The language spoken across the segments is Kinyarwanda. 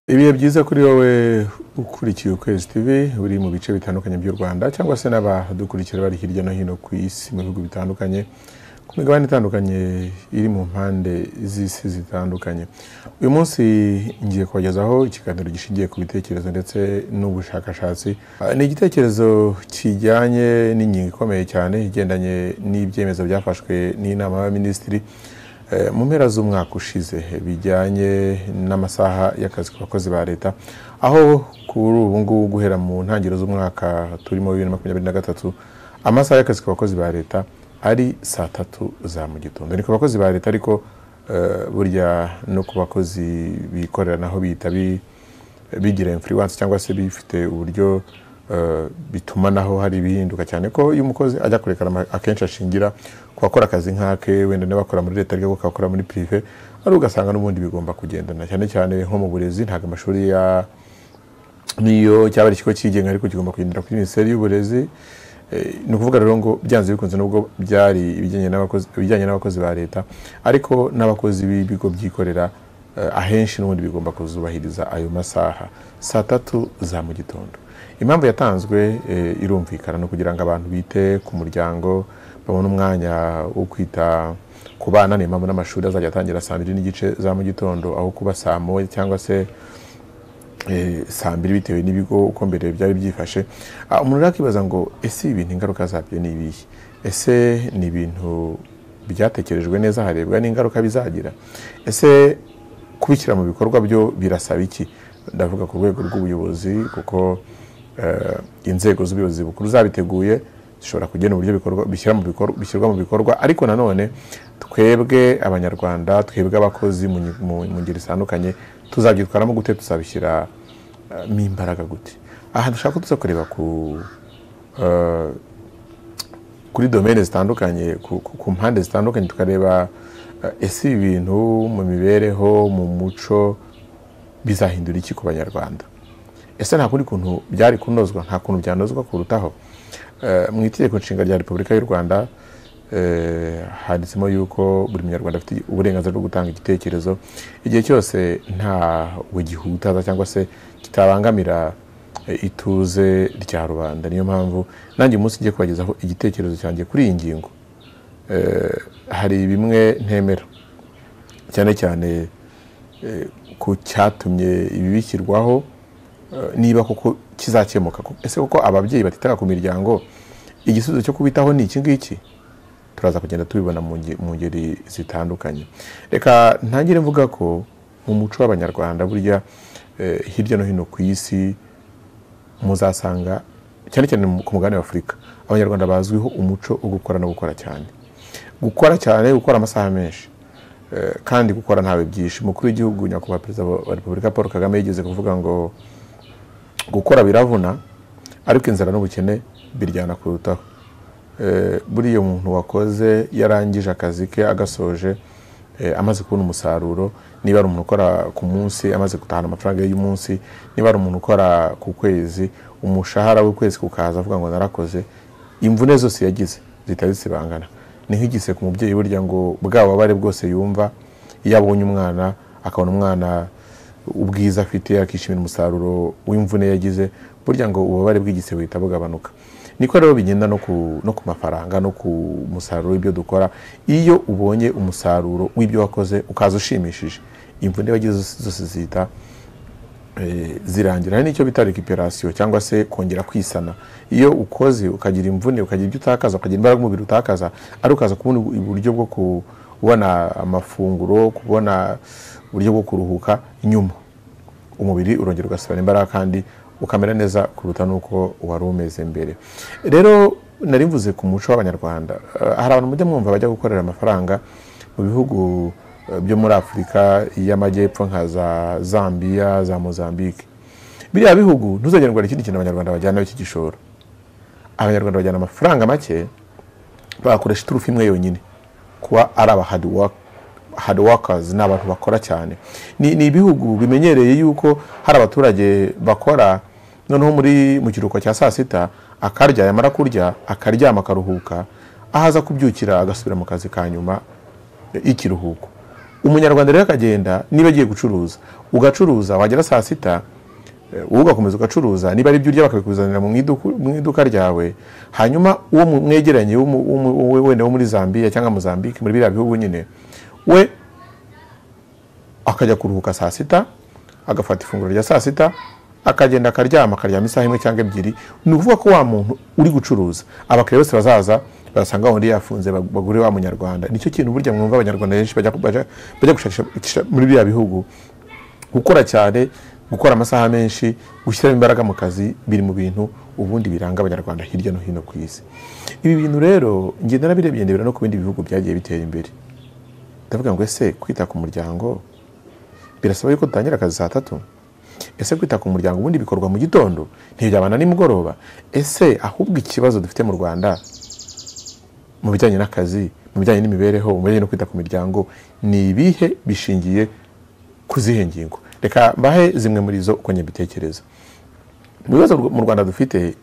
ibihe byiza kuri wowe ukurikiye ukwezi tv uri mu bice bitandukanye by'u rwanda cyangwa se n'abadukurikira bari hirya no hino ku isi mu bihugu bitandukanye ku migabane itandukanye iri mu mpande z'isi zitandukanye uyu munsi ngiye kubagezaho ikiganiro gishingiye ku bitekerezo ndetse n'ubushakashatsi Ah, ni igitekerezo kijyanye n'ingingo ikomeye cyane igendanye n'ibyemezo byafashwe n'inama y'abaminisitiri Eh, mu mpera z'umwaka ushize eh, bijyanye n'amasaha y'akazi ku bakozi ba leta aho kuri ubu ngubu guhera mu ntangiriro z'umwaka turimo bibiri na makumyabiri na gatatu amasaha y'akazi ku bakozi ba leta ari saa tatu za mu gitondo ni ku bakozi ba leta ariko eh, burya no ku bakozi bikorera naho bihita bi- bigira influence cyangwa se bifite uburyo eh, bituma naho hari ibihinduka cyane ko iyo umukozi ajya kurekana ama- akenshi ashingira ku bakora akazi nk'ake wenda n'abakora muri leta ariko kakora muri prive ari ugasanga n'ubundi bigomba kugendana cyane cyane nko mu burezi ntabwo amashuri ya niyo cyaba ari ikigo cyigenga ariko kigomba kugendera kuri minisiteri y'uburezi Eh, ni ukuvuga rero ngo byanze bikunze nubwo byari ibijyanye n'abakozi ibijyanye n'abakozi ba leta ariko n'abakozi b'ibigo byikorera eh, ahenshi n'ubundi bigomba kuzubahiriza ayo masaha saa tatu za mu gitondo impamvu yatanzwe eh, irumvikana ni ukugira ngo abantu bite ku muryango babone umwanya wo kwita ku bana ni impamvu n'amashuri azajya atangira saa mbiri n'igice za mu gitondo aho kuba saa moya cyangwa se eh, saa mbiri bitewe n'ibigo uko mbere byari byifashe Ah, umuntu rero akibaza ngo ese ibintu ingaruka zabyo ni ibihe ese ni ibintu byatekerejwe neza harebwa n'ingaruka bizagira ese kubishyira mu bikorwa byo birasaba iki ndavuga ku rwego rw'ubuyobozi kuko eh, inzego z'ubuyobozi bukuru zabiteguye zishobora kugena uburyo bikorwa bishyira mu bikorwa bishyirwa mu bikorwa ariko nanone twebwe abanyarwanda twebwe abakozi mu nyi- mu mu ngeri zitandukanye tuzabyitwaramo gute tuzabishyira eh, mo imbaraga gute aha dushaka ko tuza kureba ku eh, kuri domene zitandukanye ku, ku, ku mpande zitandukanye tukareba eh, ese ibi bintu mu mibereho mu muco bizahindura iki ku banyarwanda ese nta kundi kuntu byari kunozwa nta kuntu byanozwa kurutaho Eh, mu itegeko nshinga rya repubulika y'u rwanda eh, handitsemo yuko buri munyarwanda afite uburenganzira bwo gutanga igitekerezo igihe cyose nta we gihutaza cyangwa se kitabangamira eh, ituze rya rubanda niyo mpamvu nanjye uyu munsi ngiye kubagezaho igitekerezo cyanjye kuri iyi ngingo Eh, hari bimwe ntemera cyane cyane eh, ku cyatumye ibi bishyirwaho eh, niba koko kizakemuka Ko- ese koko ababyeyi batitaga ku miryango igisubizo cyo kubitaho ni iki ngiki turaza kugenda tubibona mu nge- mu ngeri zitandukanye reka ntangire mvuga ko mu muco w'abanyarwanda burya eh, hirya no hino ku isi muzasanga cyane cyane mu- ku mugabane w'afurika abanyarwanda bazwiho umuco wo gukora no gukora cyane gukora cyane gukora amasaha menshi Eh, kandi gukora ntawe byinshi umukuru w'igihugu nyakubahwa perezida wa repubulika paul kagame yigeze kuvuga ngo gukora biravuna ariko inzara n'ubukene biryana kurutaho Eh, buriya umuntu wakoze yarangije akazi ke agasoje eh, amaze kubona umusaruro niba ari umuntu ukora ku munsi amaze gutahana amafaranga ye y'umunsi niba ari umuntu ukora ku kwezi umushahara w'ukwezi kukaza avuga ngo narakoze imvune zose yagize zitari zibangana ni nk'igise ku mubyeyi burya ngo bwa bubabare bwose yumva iyo abonye umwana akabona umwana ubwiza afite akishimira umusaruro w'imvune yagize burya ngo ububabare bw'igise buhita bugabanuka niko rero bigenda no ku, no ku mafaranga no ku musaruro w'ibyo dukora iyo ubonye umusaruro w'ibyo wakoze ukaza ushimishije imvune wagize zose- zose zihita eh, zirangira hari n'icyo bita recuperation cyangwa se kongera kwisana iyo ukoze ukagira imvune ukagira ibyo utakaza ukagira imbaraga umubiri utakaza ari ukaza kubona ubu- uburyo bwo kubona amafunguro kubona uburyo bwo kuruhuka nyuma umubiri urongera ugasubirana imbaraga kandi ukamera neza kuruta n'uko wari umeze mbere rero nari mvuze ku muco w'abanyarwanda Eh, hari abantu mujya mwumva bajya gukorera amafaranga mu bihugu eh, byo muri afurika y'amajyepfo nka za zambiya za mozambique biriya bihugu ntuzagera ngo hari ikindi kintu abanyarwanda bajyana cy'igishoro abanyarwanda bajyana amafaranga make bakoresha iturufu imwe yonyine kuba ari aba hard work- hard workers ni abantu bakora cyane ni, ni ibihugu bimenyereye yuko hari abaturage bakora noneho muri mu kiruhuko cya saa sita akarya yamara kurya akaryama akaruhuka aho aza kubyukira agasubira mu kazi ka nyuma ikiruhuko umunyarwanda rero akagenda niba agiye gucuruza ugacuruza wagera saa sita eh, wowe ugakomeza ugacuruza niba ari ibyo urya bakabikuzanira mu iduku- mu iduka ryawe hanyuma uwo mu- mwegeranye w'umu- w'umu- w'umu- wenda wo muri zambia cyangwa mozambique muri biriya bihugu nyine we akajya kuruhuka saa sita agafata ifunguro rya saa sita akagenda akaryama akaryama isaha imwe cyangwa ebyiri ni ukuvuga ko wa muntu uri gucuruza abakiriya bose bazaza basanga wundi yafunze bag- bagure wa munyarwanda nicyo kintu burya mwumva abanyarwanda benshi bajya ku- bajya bajya gushakisha muri biriya bihugu gukora cyane gukora amasaha menshi gushyiramo imbaraga mu kazi biri mu bintu ubundi biranga abanyarwanda hirya no hino ku isi ibi bintu rero ngenda narabirebye ndebera no ku bindi bihugu byagiye bitera imbere ndavuga ngo ese kwita ku muryango birasaba yuko dutangira akazi saa tatu ese kwita ku muryango ubundi bikorwa mu gitondo ntibyabana nimugoroba ese ahubwo ikibazo dufite mu rwanda mu bijyanye n'akazi mu bijyanye n'imibereho mu bijyanye no kwita ku miryango ni ibihe bishingiye ku zihe ngingo reka mbahe zimwe muri zo uko nyabitekereza mu bibazo rw- mu rwanda dufite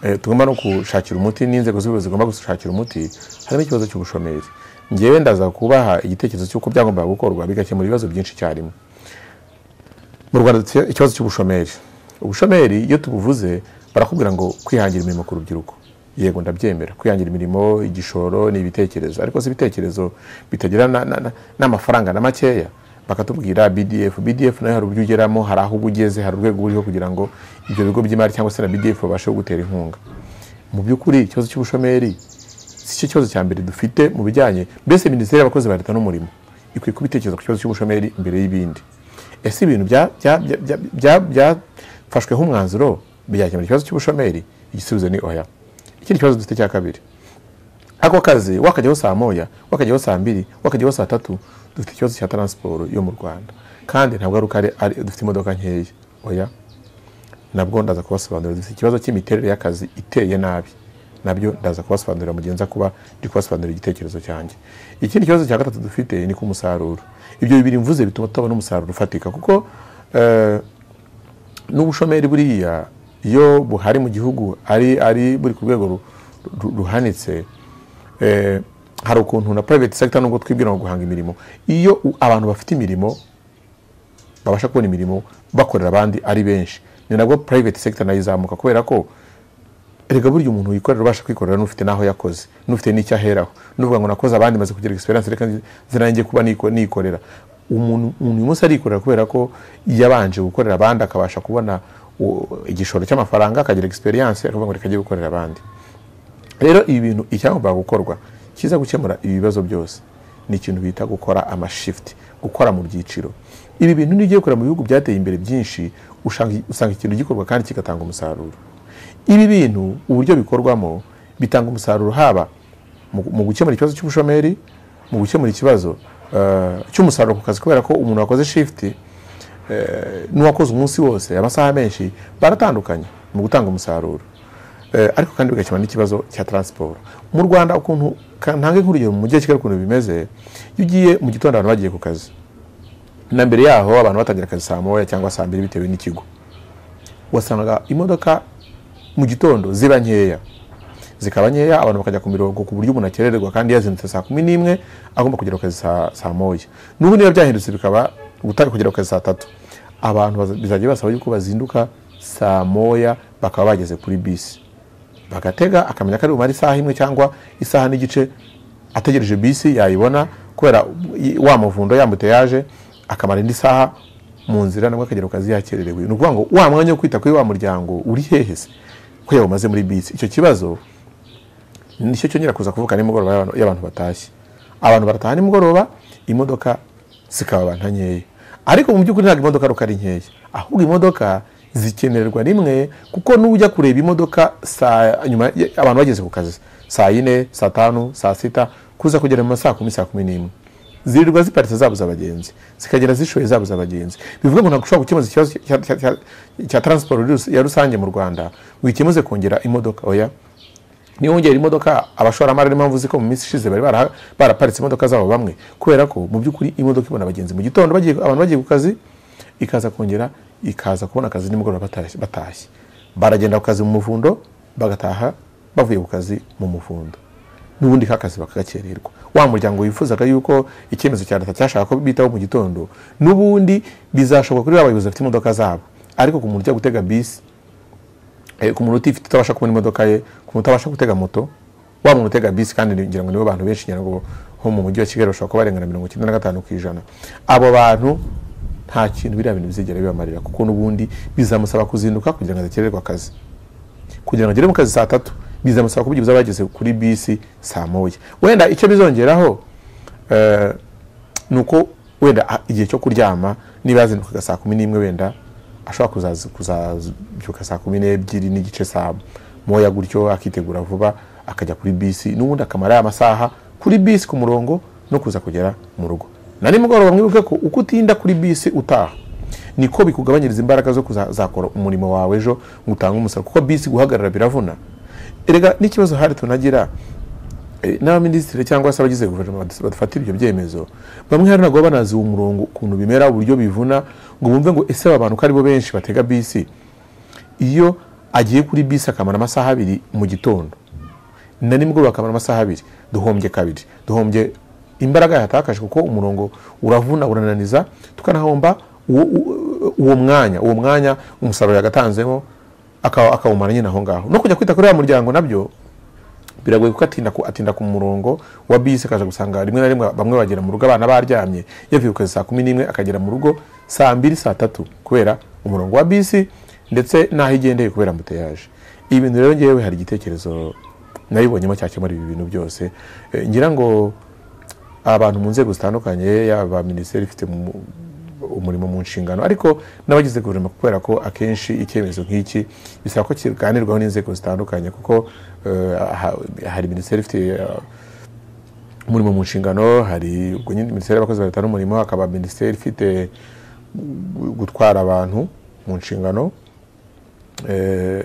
eh, tugomba no gushakira umuti n'inzego z'ubuyobozi zigomba gushakira umuti harimo ikibazo cy'ubushomeri ngewe ndaza kubaha igitekerezo cy'uko byagombaga gukorwa bigakemura ibibazo byinshi icyarimwe mu rwanda dufite ikibazo cy'ubushomeri ubushomeri iyo tubuvuze barakubwira ngo kwihangira imirimo ku rubyiruko yego ndabyemera kwihangira imirimo igishoro ni ibitekerezo ariko si ibitekerezo bitagira na- na- na- n'amafaranga na makeya bakatubwira bdf bdf nayo hari uburyo ugeramo hari aho uba ugeze hari urwego uriho kugira ngo ibyo bigo by'imari cyangwa se na bdf babashe kugutera inkunga mu by'ukuri ikibazo cy'ubushomeri si cyo kibazo cya mbere dufite mu bijyanye mbese minisiteri y'abakozi ba leta n'umurimo ikwiye kuba itekereza ku kibazo cy'ubushomeri mbere y'ibindi ese ibintu bya- bya- bya- bya- bya- byafashweho umwanzuro byakemura ikibazo cy'ubushomeri igisubizo ni oya ikindi kibazo dufite cya kabiri ako kazi wakajyaho saa moya wakajyaho saa mbiri wakajyaho saa tatu dufite ikibazo cya taransiporo yo mu rwanda kandi ntabwo ari uko ari- ari dufite imodoka nkeya oya nabwo ndaza kubasobanurira dufite ikibazo cy'imiterere y'akazi iteye nabi nabyo ndaza kubasobanurira mu gihe nza kuba ndi kubasobanurira igitekerezo cyanjye ikindi kibazo cya gatatu dufite ni ku musaruro ibyo bibiri mvuze bituma tutabona umusaruro ufatika kuko eh, n'ubushomeri buriya iyo buhari mu gihugu ari ari buri ku rwego ru- ru- ruhanitse eh, hari ukuntu na private sector nubwo twibwira ngo guhanga imirimo iyo u- abantu bafite imirimo babasha kubona imirimo bakorera abandi ari benshi ni nabwo private sector nayo izamuka kubera ko erega burya umuntu wikorera ubasha kwikorera n'ufite n'aho yakoze n'ufite n'icyo aheraho n'uvuga ngo nakoze abandi maze kugira experience reka nze nanjye kuba niko- nikorera umuntu umuntu uyu munsi arikorera kubera ko yabanje gukorera abandi akabasha kubona u- igishoro cy'amafaranga akagira experience akavuga ngo reka ajye gukorera abandi rero ibi bintu icyagombaga gukorwa kiza gukemura ibi bibazo byose ni ikintu bita gukora amashift gukora mu byiciro ibi bintu n'igiye gukorera mu bihugu byateye imbere byinshi usanga, usanga ikintu gikorwa kandi kigatanga umusaruro ibi bintu uburyo bikorwamo bitanga umusaruro haba mu mu gukemura ikibazo cy'ubushomeri mu gukemura ikibazo eh, cy'umusaruro ku kazi kubera ko umuntu wakoze shift n'uwakoze umunsi wose amasaha menshi baratandukanye mu gutanga umusaruro Eh, ariko kandi bigakemura n'ikibazo cya taransiporo mu rwanda ukuntu ka- ntanga inkurugero mu mujyi wa kigali ukuntu bimeze iyo ugiye mu gitondo abantu bagiye ku kazi na mbere yaho abantu batangira akazi saa moya cyangwa saa mbiri bitewe n'ikigo wasangaga imodoka mu gitondo ziba nkeya zikaba nkeya abantu bakajya ku mirongo ku buryo umuntu akerererwa kandi yazindutse saa kumi n'imwe agomba kugera ku kazi saa, saa moya n'ubu niba byahindutse bikaba gutanga kugera ku kazi saa tatu abantu baza- bizajya basaba yuko bazinduka saa moya bakaba bageze kuri bisi bagatega akamenya ko ari bumare isaha imwe cyangwa isaha n'igice ategereje bisi yayibona kubera wa muvundo yamuteyaje akamara indi saha mu nzira nabwo akagera ku kazi yakererewe ni ukuvuga ngo wa mwanya wo kwita kuri wa muryango uri hehe se ko yawumaze muri bisi icyo kibazo nicyo cyongera kuza kuvuka nimugoroba y'abantu- y'abantu batashye abantu barataha nimugoroba imodoka zikababanta nkeya ariko mu by'ukuri ntabwo imodoka ruka ari nkeya ahubwo imodoka zikenerwa rimwe kuko n'ujya kureba imodoka saa nyuma ya- abantu bageze ku kazi saa yine saa tanu saa sita kuza kugera mu ma saa kumi saa kumi n'imwe zirirwa ziparitse zabuza abagenzi zikagera zishoye zabuza abagenzi bivuga ngo ntabwo ushobora gukemuza ikibazo cya- cya- cya- cya taransiporo rus- ya rusange mu rwanda ngo ikemuze kongera imodoka oya niyo wongera imodoka abashoramari niyo mpamvu uzi ko mu minsi ishize bari bara- baraparitse imodoka zabo bamwe kubera ko mu by'ukuri imodoka ibona abagenzi mu gitondo bagiye abantu bagiye ku kazi ikaza kongera ikaza kubona akazi nimugoroba batashye- batashye baragenda ku kazi mu muvundo bagataha bavuye ku kazi mu muvundo n'ubundi kakazi bakagakererwa wa muryango wifuzaga yuko icyemezo cya leta cyashaka ko bitaho mu gitondo n'ubundi bizashoboka kuri ba bayobozi bafite imodoka zabo ariko ku muntu ujya gutega bisi eh, ku muntu utifite utabasha kubona imodoka ye ku muntu utabasha gutega moto wa muntu utega bisi kandi ni- ngira ngo nibo bantu benshi ngira ngo ho mu mujyi wa kigali bashobora kuba barengana mirongo icyenda na gatanu ku ijana abo bantu nta kintu biriya bintu bizigera bibamarira kuko n'ubundi bizamusaba kuzinduka kugira ngo adakererwe akazi kugira ngo agere mu kazi saa tatu bizamusaba kubyibuza bageze kuri bisi saa moya wenda icyo bizongeraho eh, ni uko wenda ah, igihe cyo kuryama niba yazindukaga saa kumi n'imwe wenda ashobora kuzazi- kuzabyuka saa kumi n'ebyiri n'igice saa moya gutyo akitegura vuba akajya kuri bisi n'ubundi akamara ya masaha kuri bisi ku murongo no kuza kugera mu rugo na nimugoroba mwibuke ko uko utinda kuri bisi utaha niko bikugabanyiriza imbaraga zo kuzakora umurimo wawe ejo ngo utange umusaruro kuko bisi guhagarara biravuna erega n'ikibazo hari tunagira eh, n'abaminisitiri cyangwa se abagize guverinoma badu- badafatira ibyo byemezo bamwe hari ntabwo baba banazi uwo murongo ukuntu bimera uburyo bivuna ngo bumve ngo ese aba bantu ko aribo benshi batega bisi iyo agiye kuri bisi akamara amasaha abiri mu gitondo na nimugoroba akamara amasaha abiri duhombye kabiri duhombye imbaraga yatakaje kuko umurongo uravuna urananiza tukanahomba uwo- uwo- uwo mwanya uwo mwanya umusaruro yagatanzemo aka- akawumara nyine aho ngaho no kujya kwita kuri ya muryango nabyo biragoye kuko atinda ku, atinda ku murongo wa bisi akaza gusanga rimwe na rimwe bamwe bagera mu rugo abana baryamye yavuye ku kazi saa kumi n'imwe akagera mu rugo saa mbiri saa tatu kubera umurongo wa bisi ndetse n'aho igendeye kubera muteyaje ibi bintu rero ngewe hari igitekerezo nabibonyemo cyakemura ibi bintu byose Eh, ngira ngo abantu mu nzego zitandukanye yaba minisiteri ifite mu- umurimo mu nshingano ariko n'abagize guverinoma kubera ko akenshi icyemezo nk'iki bisaba ko kiganirwaho n'inzego zitandukanye kuko eh, ha- hari minisiteri ifite eh, umurimo mu nshingano hari ubwo nyine minisiteri y'abakozi ba leta n'umurimo hakaba minisiteri ifite gu- gutwara abantu mu nshingano eh,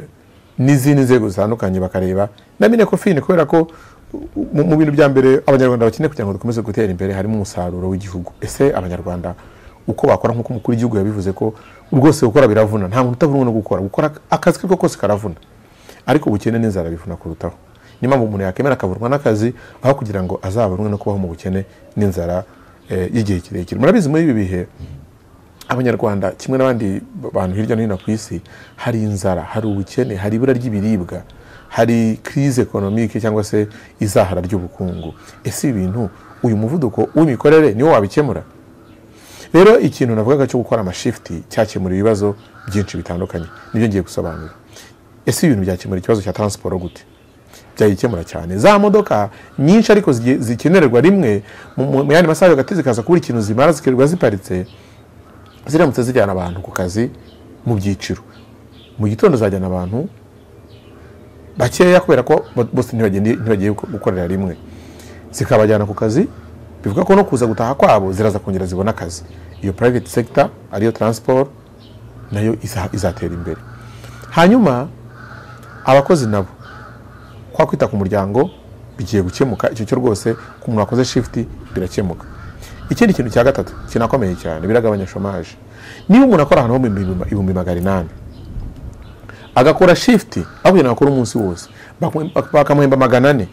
n'izindi nzego zitandukanye bakareba na minekofine kubera ko mu mu bintu bya mbere abanyarwanda bakeneye kugira ngo dukomeze gutera imbere harimo umusaruro w'igihugu ese abanyarwanda uko bakora nk'uko umukuru w'igihugu yabivuze ko rwose gukora biravuna nta muntu utavunwa no gukora gukora akazi ke ko kose karavuna ariko ubukene n'inzara bivuna kurutaho niyo mpamvu umuntu yakemera akavurwa n'akazi aho kugira ngo azabonwe no kubaho mu bukene n'inzara eh, y'igihe kirekire murabizi muri ibi bihe abanyarwanda kimwe n'abandi bantu hirya no hino ku isi hari inzara hari ubukene hari ibura ry'ibiribwa hari crise economique cyangwa se izahara ry'ubukungu ese ibintu uyu muvuduko w'imikorere niwo wabikemura rero ikintu navugaga cyo gukora amashifti cyakemura ibibazo byinshi bitandukanye nibyo ngiye gusobanura ese ibintu byakemura ikibazo cya transport gute byayikemura cyane za modoka nyinshi ariko zigiye- zikenerwa rimwe mu mu- mu yandi masaha hagati zikaza kubura ikintu zimara zikirirwa ziparitse ziramutse zijyana abantu ku kazi mu byiciro mu gitondo zajyana abantu bakeya kubera ko bo- bose ntibagende- ntibagiye guko- gukorera rimwe zikabajyana ku kazi bivuga ko no kuza gutaha kwabo ziraza kongera zibona akazi iyo private sector ariyo transport nayo iza- izatera imbere hanyuma abakozi nabo kwa kwita ku muryango bigiye gukemuka icyo cyo rwose ku muntu wakoze shift birakemuka ikindi kintu cya gatatu kinakomeye cyane biragabanya shomage niba umuntu akora ahantu ho mu bihumbi- ibihumbi magana inani agakora shift aho kugira ngo akore umunsi wose bakamwe- bakamuhemba magana ane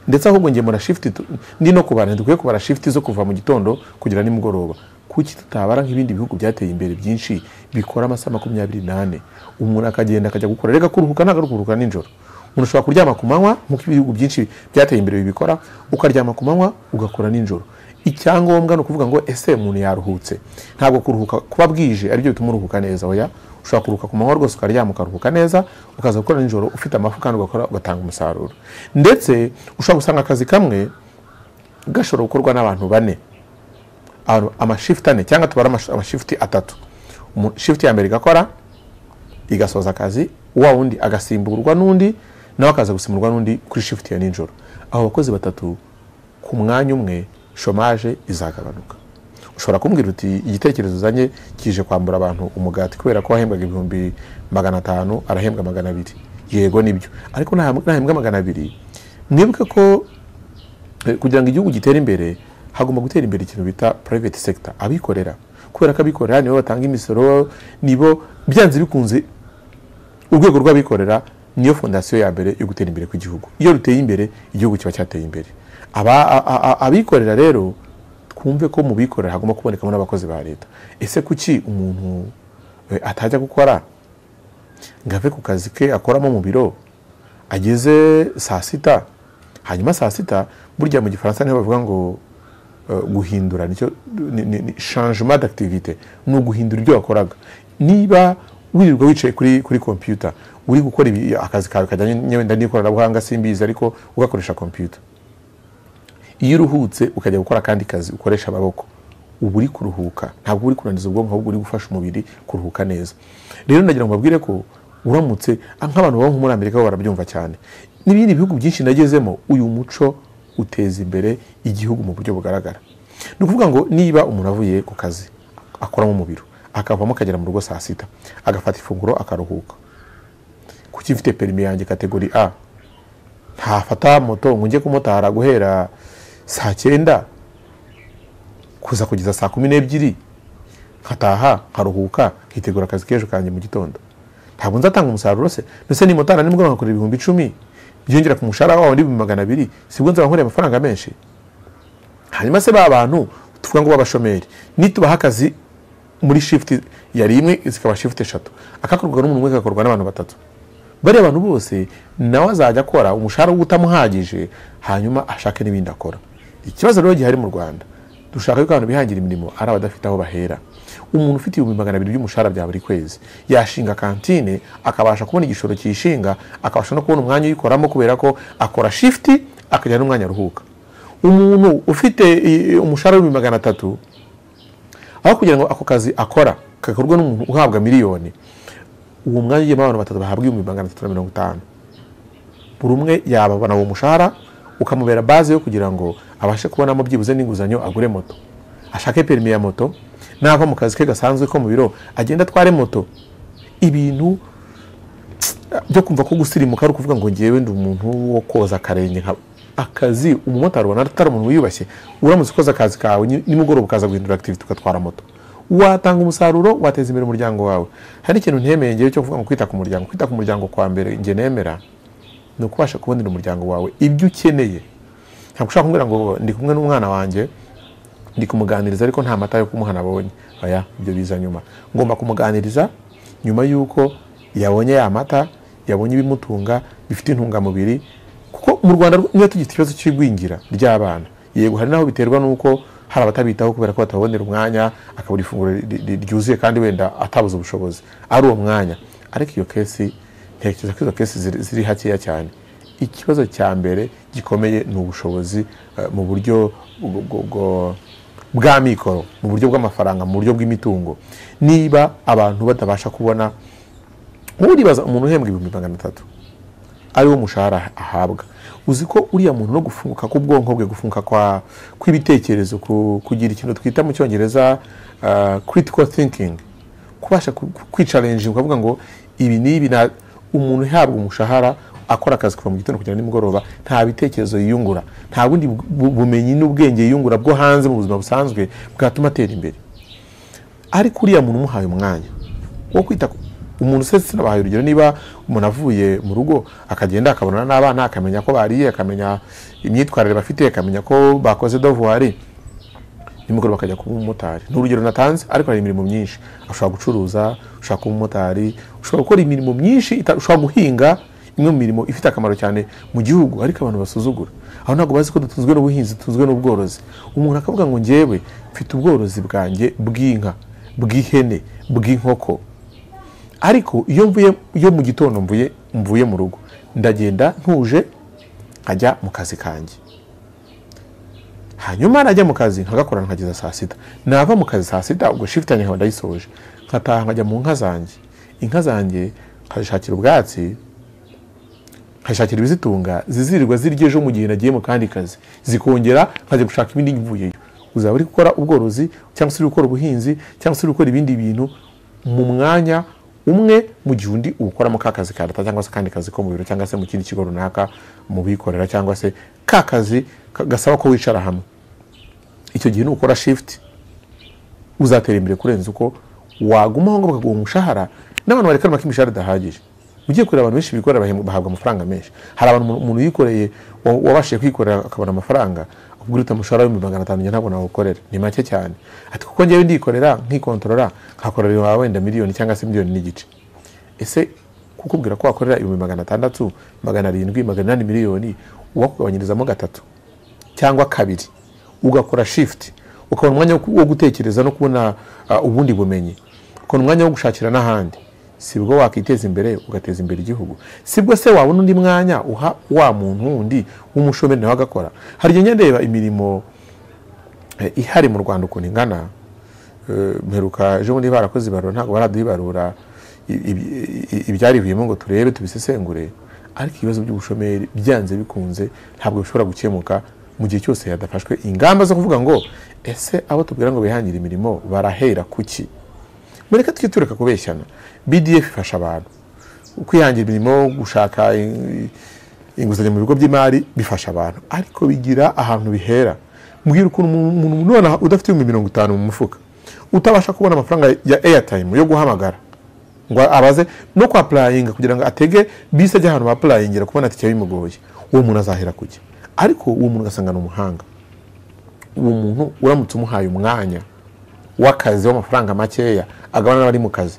ndetse ahubwo ngemura mura shift tu- ndi no kubara dukwiye kubara shift zo kuva mu gitondo kugera nimugoroba kuki tutabara nk'ibindi bihugu byateye imbere byinshi bikora amasaha makumyabiri n'ane umuntu akagenda akajya gukora rega kuruhuka ntabwo ari ukuruhuka nijoro umuntu ushobora kuryama ku manywa nk'uko ibihugu byinshi byateye imbere bibikora ukaryama ku manywa ugakora nijoro icyangombwa ni ukuvuga ngo ese umuntu yaruhutse ntabwo kuruhuka kuba bwije aribyo bituma uruhuka neza oya ushobora kuruhuka ku manywa rwose ukaryama ukaruhuka neza ukaza gukora nijoro ufite amafu kandi ugakora ugatanga umusaruro ndetse ushobora gusanga akazi kamwe gashobora gukorwa n'abantu bane Abantu- amashift ane cyangwa tubara amash- amashift atatu Umu- shift ya mbere igakora igasoza akazi wa wundi agasimburwa n'undi nawe akaza gusimburwa n'undi kuri shift ya nijoro abo bakozi batatu ku mwanya umwe shomage izagabanuka ushobora kumbwira uti igitekerezo uzanye kije kwambura abantu umugati kubera ko wahembwaga ibihumbi magana atanu arahembwa magana abiri yego nibyo ariko nahem- nahembwa magana abiri mwibuke ko Eh, kugira ngo igihugu gitere imbere hagomba gutera imbere ikintu bita private sector abikorera kubera ko abikorera nibo batanga imisoro nibo byanze bikunze urwego rw'abikorera niyo fondasiyo ya mbere yo gutera imbere kw'igihugu iyo ruteye imbere igihugu kiba cyateye imbere Aba- a- a- abikorera rero twumve ko mu bikorera hagomba kubonekamo n'abakozi ba leta ese kuki umuntu eh, atajya gukora ngo ave ku kazi ke akoramo mu biro ageze saa sita hanyuma saa sita burya mu gifaransa niho bavuga ngo eh, guhindura nicyo ni- ni- ni changement d'activité ni uguhindura ibyo wakoraga niba wirirwa wicaye kuri kuri computer uri gukora ibi- akazi kawe kajyanye wenda n'ikoranabuhanga simbizi ariko ugakoresha computer iyo uruhutse ukajya gukora akandi kazi ukoresha amaboko uba uri kuruhuka ntabwo uri kunaniza ubwonko ahubwo uri gufasha umubiri kuruhuka neza rero nagira ngo mbabwire ko uramutse ah, nk'abantu baba nko muri amerika bo barabyumva cyane n'ibindi bihugu byinshi nagezemo uyu muco uteza imbere igihugu mu buryo bugaragara ni ukuvuga ngo niba umuntu avuye ku kazi akoramo mu biro akavamo akagera mu rugo saa sita agafata ifunguro akaruhuka kuki mfite perimi yanjye kategori a ntafata moto ngo njye kumotara guhera saa cyenda kuza kugeza saa kumi n'ebyiri nkataha nkaruhuka nkitegura akazi k'ejo kanjye mu gitondo ntabwo nzatanga umusaruro se ndetse nimotara nimugoroba nkakora ibihumbi icumi byongera ku mushahara wawe n'ibihumbi magana abiri sibwo nzaba nkoreye amafaranga menshi hanyuma se ba bantu tuvuga ngo b'abashomeri nitubaha akazi muri shifuti yari imwe zikaba shifuti eshatu akakorwa n'umuntu umwe kagakorwa n'abantu batatu bariya bantu bose nawe azajya akora umushahara we utamuhagije hanyuma ashake n'ibindi akora ikibazo rero gihari mu rwanda dushaka yuko abantu bihangira imirimo ari abadafite aho bahera umuntu ufite ibihumbi magana abiri by'umushahara bya buri kwezi yashinga kantine akabasha kubona igishoro cyishinga akabasha no kubona umwanya uyikoramo kubera ko akora shifuti akagira n'umwanya aruhuka umuntu ufite eh, umushahara w'ibihumbi magana atatu aho kugira ngo ako kazi akora gakorwa n'umuntu uhabwa miliyoni uwo mwanya ugiyemo abantu batatu bahabwa ibihumbi magana atatu na mirongo itanu buri umwe yababona uwo mushahara ukamubera baze yo kugira ngo abashe kubonamo byibuze n'inguzanyo agure moto ashake perimi ya moto nava mu kazi ke gasanzwe ko mu biro agenda atware moto ibintu byo kumva ko gusirimuka ari ukuvuga ngo ngewe ndi umuntu wo koza akarenge nka akazi umumotari ubona atari umuntu wiyubashye uramutse ukoze akazi kawe ni- nimugoroba ukaza guhindura activity ugatwara moto watanga umusaruro wateza imbere umuryango wawe hari ikintu ntemeye ngewe cyo kuvuga ngo kwita ku muryango kwita ku muryango kwa mbere nge nemera ni ukubasha kubonera umuryango wawe ibyo ukeneye ntabwo ushaka kumbwira ngo ndi kumwe n'umwana wanjye ndi kumuganiriza ariko nta mata yo kumuha nabonye oya ibyo biza nyuma ngomba kumuganiriza nyuma y'uko yabonye ya mata yabonye ibimutunga bifite intungamubiri kuko mu rwanda niba tugifite ikibazo cy'igwingira ry'abana yego hari n'aho biterwa n'uko hari abatabitaho kubera ko batababonera umwanya akabura ifunguro ri- ri- ryuzuye kandi wenda atabuze ubushobozi ari uwo mwanya ariko iyo kesi ntekereza ko izo kesi ziri, ziri hakeya cyane ikibazo cya mbere gikomeye ni ubushobozi eh, mu buryo bwo- bwo- bwo- bwa mikoro mu buryo bw'amafaranga mu buryo bw'imitungo niba abantu batabasha kubona uribaza umuntu uhembwa ibihumbi magana atatu ari wo mushahara ahabwa uzi ko uriya muntu no gufunguka k'ubwonko bwe gufunguka kwa kw'ibitekerezo ku- kugira ikintu twita mu cyongereza uh, critical thinking kubasha ku- ku- kwicalenjinga ukavuga ngo ibi n'ibi na umuntu uhabwa umushahara akora akazi kuva mu gitondo kugera nimugoroba nta bitekerezo yiyungura nta bundi bu- bu- bumenyi n'ubwenge yiyungura bwo hanze mu buzima busanzwe bwatuma atera imbere ariko uriya muntu umuhaye umwanya wo kwita ku- umuntu se sinabahaye urugero niba umuntu avuye mu rugo akagenda akabonana n'abana akamenya ko bariye akamenya imyitwarire bafite akamenya ko bakoze dovuwari nimugoroba akajya kuba umumotari ni urugero natanze ariko hari imirimo myinshi ushobora gucuruza ushobora kuba umumotari ushobora gukora imirimo myinshi ita- ushobora guhinga imwe mu mirimo ifite akamaro cyane mu gihugu ariko abantu basuzugura aho ntabwo bazi ko dutunzwe n'ubuhinzi dutunzwe n'ubworozi umuntu akavuga ngo njyewe mfite ubworozi bwanjye bw'inka bw'ihene bw'inkoko ariko iyo mvuye iyo mu gitondo mvuye mvuye mu rugo ndagenda ntuje nkajya mu kazi kanjye hanyuma najya mu kazi nkagakora nkageza saa sita nava mu kazi saa sita ubwo shifuti yanjye nkaba ndayisoje nkataha nkajya mu nka zanjye inka zanjye nkazishakira ubwatsi nkashakira ibizitunga zizirirwa zirya ejo mu gihe nagiye mu kandi kazi zikongera nkajya gushaka ibindi mvuyeyo uzaba uri gukora ubworozi cyangwa se uri gukora ubuhinzi cyangwa se uri gukora ibindi bintu mu mwanya umwe mu gihe undi uwukoramo ka kazi ka leta cyangwa se akandi kazi ko mu biro cyangwa se mu kindi kigo runaka mu bikorera cyangwa se ka kazi ka- gasaba ko wicara hamwe icyo gihe nukora shifuti uzatera imbere kurenza uko wagumaho ngo bakaguha umushahara n'abantu barekanwa ko imishahara idahagije ugiye kureba abantu benshi bikorera bahembwa- bahabwa amafaranga menshi hari abantu umuntu- umuntu yikoreye wa- wabashije kwikorera akabona amafaranga ubwo urita umushahara w'ibihumbi magana atanu njye ntabwo nawukorera ni make cyane ati kuko ngewe ndikorera nkikontorora nkakorera wenda miliyoni cyangwa se miliyoni n'igice ese kukubwira ko wakorera ibihumbi magana atandatu magana arindwi magana inani miliyoni uwakugabanyirizamo gatatu cyangwa kabiri ugakora shifuti ukabona umwanya wo- wo gutekereza no kubona ah, ubundi bumenyi ukabona umwanya wo gushakira n'ahandi sibwo wakiteza imbere ugateza imbere igihugu sibwo se wabona undi mwanya uha wa muntu wundi w'umushomeri nawe agakora hari igihe njya ndeba imirimo eh, ihari mu rwanda ukuntu ingana Eh, mperuka ejo bundi barakoze ibarura ntabwo baraduhibarura i- i- i- ibyarivuyemo ngo turebe tubisesengure ariko ibibazo by'ubushomeri byanze bikunze ntabwo bishobora gukemuka mu gihe cyose hadafashwe ingamba zo kuvuga ngo ese abo tubwira ngo bihangire imirimo barahera kuki mureke tujye tureka kubeshyana bdf ifasha abantu kwihangira imirimo gushaka i- inguzanyo mu bigo by'imari bifasha abantu ariko bigira ahantu bihera mbwira ukuntu umuntu umuntu none udafite ibihumbi mirongo itanu mu mufuka utabasha kubona amafaranga ya airtime yo guhamagara ngo abaze no kwapurayinga kugira ngo atege bisi ajya ahantu bapurayingira kubona tike bimugoye uwo muntu azahera kujya ariko uwo muntu ugasanga ni umuhanga uwo muntu uramutse umuhaye umwanya w'akazi w'amafaranga makeya agabana n'abari mu kazi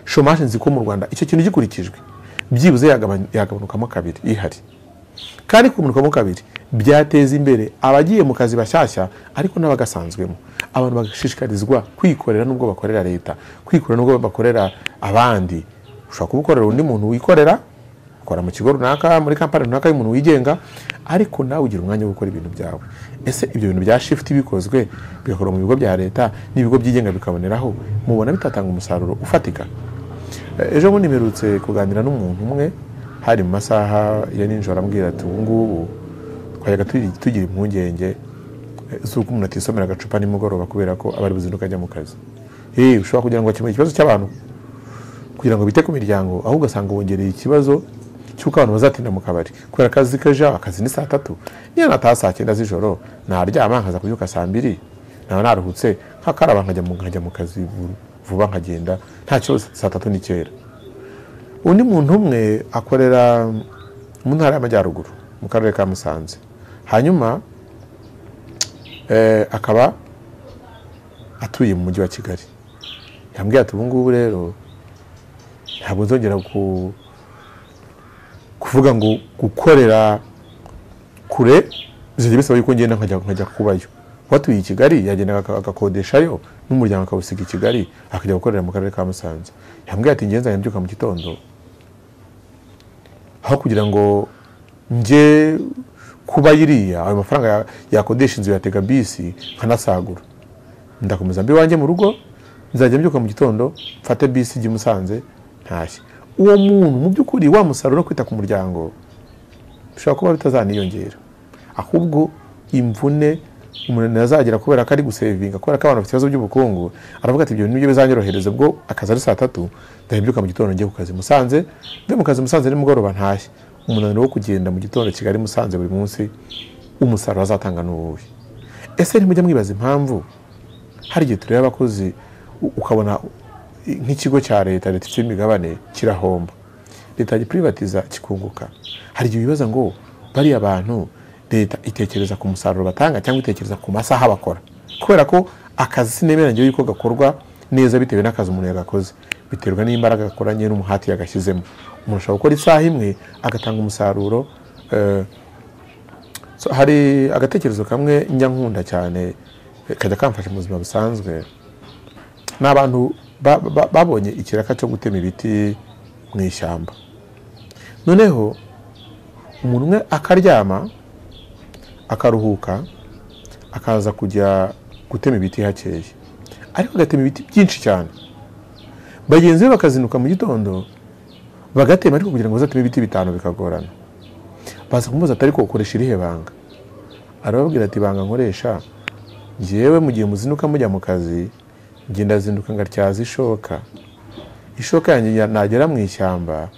shomaje nzi ko mu rwanda icyo kintu gikurikijwe byibuze yagabany- yagabanukamo kabiri ihari kandi kugabanukamo kabiri byateza imbere abagiye mu kazi bashyashya ariko n'abagasanzwemo abantu bagashishikarizwa kwikorera n'ubwo bakorera leta kwikorera n'ubwo bakorera abandi ushobora kuba ukorera undi muntu wikorera ukora mu kigo runaka muri kampani runaka y'umuntu wigenga ariko nawe ugira umwanya wo gukora ibintu byawe ese ibyo bintu bya shifuti bikozwe bigakorwa mu bigo bya leta n'ibigo byigenga bikaboneraho mubona bitatanga umusaruro ufatika ejo bundi mperutse kuganira n'umuntu umwe hari mu masaha ya nijoro ambwira ati ubu ngubu twajyaga turi- tugira impungenge eh, z'uko umuntu atisomera agacupa nimugoroba kubera ko aba ari buzinduke ajya mu kazi Eh, ushobora kugira ngo bakemure ikibazo cy'abantu kugira ngo bite ku miryango aho ugasanga wongereye ikibazo cy'uko abantu bazatinda mu kabari kubera akazi kaja akazi ni saa tatu niyo nataha saa cyenda z'ijoro naryama nkaza kubyuka saa mbiri naba naruhutse nkakaraba nkajya mu- nkajya mu kazi vu- vuba nkagenda nta kibazo saa tatu ni kera undi muntu umwe akorera mu ntara y'amajyaruguru mu karere ka musanze hanyuma eh, akaba atuye mu mujyi wa kigali yambwiye ati ubu ngubu rero ntabwo nzongera ku kuvuga ngo gukorera kure bizajya bisaba yuko ngenda nkajya nkajya kubayo uwatuye i kigali yagendaga aka- agakodeshayo n'umuryango akawusiga i kigali akajya gukorera mu karere ka musanze yambwiye ati ngenzi mbyuka mu gitondo aho kugira ngo njye kuba iriya ayo mafaranga ya- yakodesha inzu yatega bisi nkanasagura ndakomeza mbi wanjye mu rugo nzajya mbyuka mu gitondo mfate bisi ijya i musanze ntashye uwo muntu mu by'ukuri wa musaruro wo kwita ku muryango bishobora kuba bitazaniyongera ahubwo imvune umuntu azagira kubera ko ari gusevinga kubera ko abantu bafite ibibazo by'ubukungu aravuga ati ibyo bintu nibyo bizanyorohereza ubwo akazi ari saa tatu ndabyuka mu gitondo njye ku kazi musanze mbe mu kazi musanze nimugoroba ntashye umunaniro wo kugenda mu gitondo kigali musanze buri munsi umusaruro azatanga ni uwuhe ese ntimujya mwibaza impamvu hari igihe tureba abakozi u- ukabona i- nk'ikigo cya leta leta ifite imigabane kirahomba leta giprivatiza kikunguka hari igihe bibaza ngo bariya bantu leta itekereza ku musaruro batanga cyangwa itekereza ku masaha bakora kubera ko akazi sinemera ngewe yuko gakorwa neza bitewe n'akazi umuntu yagakoze biterwa n'imbaraga gakoranye n'umuhati yagashyizemo umuntu ashobora gukora isaha imwe agatanga umusaruro eh, So, hari agatekerezo kamwe njya nkunda cyane eh, kajya kamfasha mu buzima busanzwe ni abantu ba- ba- babonye ikiraka cyo gutema ibiti mu ishyamba noneho umuntu umwe akaryama akaruhuka akaza kujya gutema ibiti hakeye ariko agatema ibiti byinshi cyane bagenzi be bakazinduka mu gitondo bagatema ariko kugira ngo bazateme ibiti bitanu bikagorana baza kumubaza ati ariko ukoresha irihe banga arababwira ati ibanga nkoresha njyewe mu gihe muzinduka mujya mu kazi njye ndazinduka ngatyaza ishoka ishoka yanjye nya- nagera mu ishyamba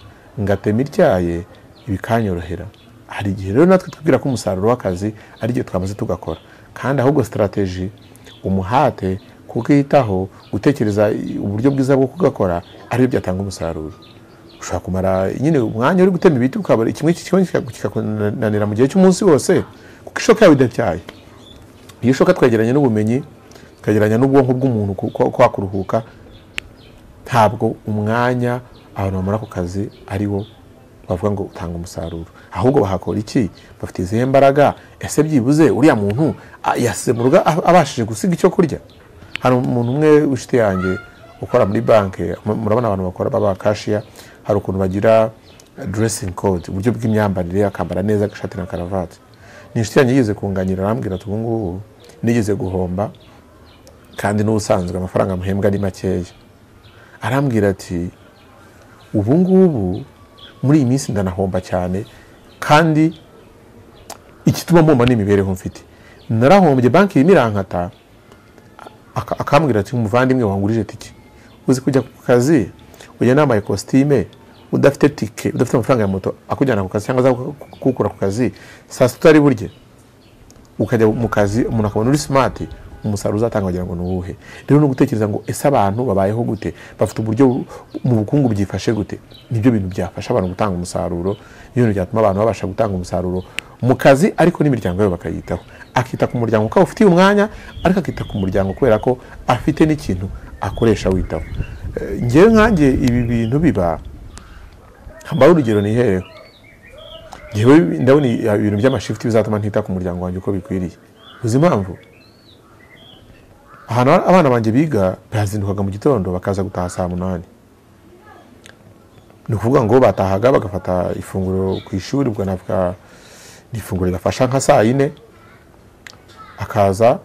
ngatema ityaye bikanyorohera hari igihe rero natwe twibwira ko umusaruro w'akazi ari igihe twamaze tugakora kandi ahubwo sitarateji umuhate kukitaho gutekereza i- uburyo bwiza bwo kugakora aribyo byatanga umusaruro ushobora kumara nyine umwanya uri gutema ibiti ukabara kimwe kimwe kikakunanira mu gihe cy'umunsi wose kuko ishoka yawe idabyaye iyo shoka twegeranye n'ubumenyi tukageranya n'ubwonko bw'umuntu kwa kuruhuka ntabwo umwanya abantu bamara ku kazi ari wo bavuga ngo utanga umusaruro ahubwo bahakora iki bafite izihe mbaraga ese byibuze uriya muntu yasemurwa abashije gusiga icyo kurya hari umuntu umwe w'inshuti yanjye ukora muri banki murabona abantu bakora baba kashiya hari ukuntu bagira duresingi kode uburyo bw'imyambarire akambara neza agashati na karavati ni inshuti yanjye yigeze kunganira arambwira ati ubu ngubu nigeze guhomba kandi n'ubusanzwe amafaranga muhembwa ari makeya arambwira ati ubu ngubu muri iyi minsi ndanahomba cyane kandi igituma mbomba n'imibereho mfite narahombye banki irimo irankata akambwira ati umuvandimwe wangurije tike uzi kujya ku kazi ujya nambaye kositime udafite tike udafite amafaranga ya moto akujyana ku kazi cyangwa kukura ku kazi saa sita utari burye ukajya mu kazi umuntu akabona uri simati umusaruro uzatanga wagira ngo ni uwuhe rero ni ugutekereza ngo ese abantu babayeho gute bafite uburyo mu bukungu byifashe gute nibyo bintu byafasha abantu gutanga umusaruro niyo bintu byatuma abantu babasha gutanga umusaruro mu kazi ariko n'imiryango yabo bakayitaho akita ku muryango kuko ufitiye umwanya ariko akita ku muryango kubera ko afite n'ikintu akoresha witaho ngewe nkange ibi bintu biba habaho urugero nihereho ngewe ndabona ibintu by'amashifuti bizatuma ntita ku muryango wanjye uko bikwiriye uzi impamvu ahantu abana banjye biga bazindukaga mu gitondo bakaza gutaha saa munani ni ukuvuga ngo batahaga bagafata ifunguro ku ishuri bwanavuga ni ifunguro rigafasha nka saa yine akaza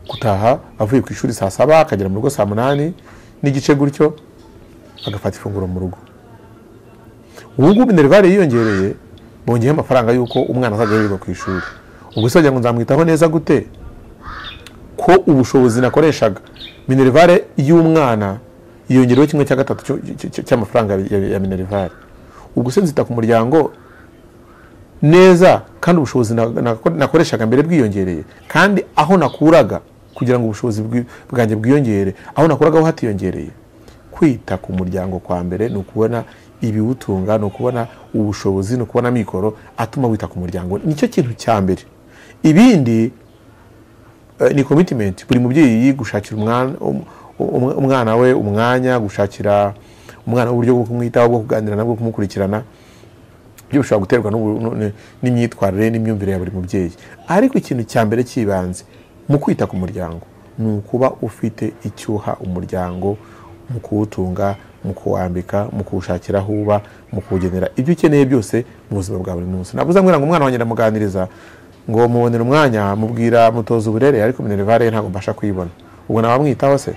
gutaha avuye ku ishuri saa saba akagera mu rugo saa munani n'igice gutyo agafata ifunguro mu rugo ubu ngubu minerivare yiyongereye bongeyeho amafaranga y'uko umwana azajya yirirwa ku ishuri ubwo se wagira ngo nzamwitaho neza gute ko ubushobozi nakoreshaga minerivare y'umwana yiyongereho kimwe cya gatatu cy'amafaranga ya minerivare ubwo se nzita ku muryango neza kandi ubushobozi nakoreshaga mbere bwiyongereye kandi aho nakuraga kugira ngo ubushobozi bwanjye bwiyongere aho nakuraga hatiyongereye kwita ku muryango kwa mbere ni ukubona ibiwutunga ni ukubona ubushobozi ni ukubona amikoro atuma wita ku muryango nicyo kintu cya mbere ibindi ni komitimenti buri mubyeyi gushakira umwana we umwanya gushakira umwana uburyo bwo kumwitaho bwo kuganira nabwo kumukurikirana ibyo bishobora guterwa n'imyitwarire n'imyumvire ya buri mubyeyi ariko ikintu cya mbere cy'ibanze mu kwita ku muryango ni ukuba ufite icyuha umuryango mu kuwutunga mu kuwambika mu kuwushakira aho uba mu kuwugenera ibyo ukeneye byose mu buzima bwa buri munsi ntabwo uzamwira ngo umwana wanjye ndamuganiriza ngo mubonere umwanya mubwira mutoza uburere ariko minerivare ntabwo mbasha kuyibona ubwo nabamwitaho se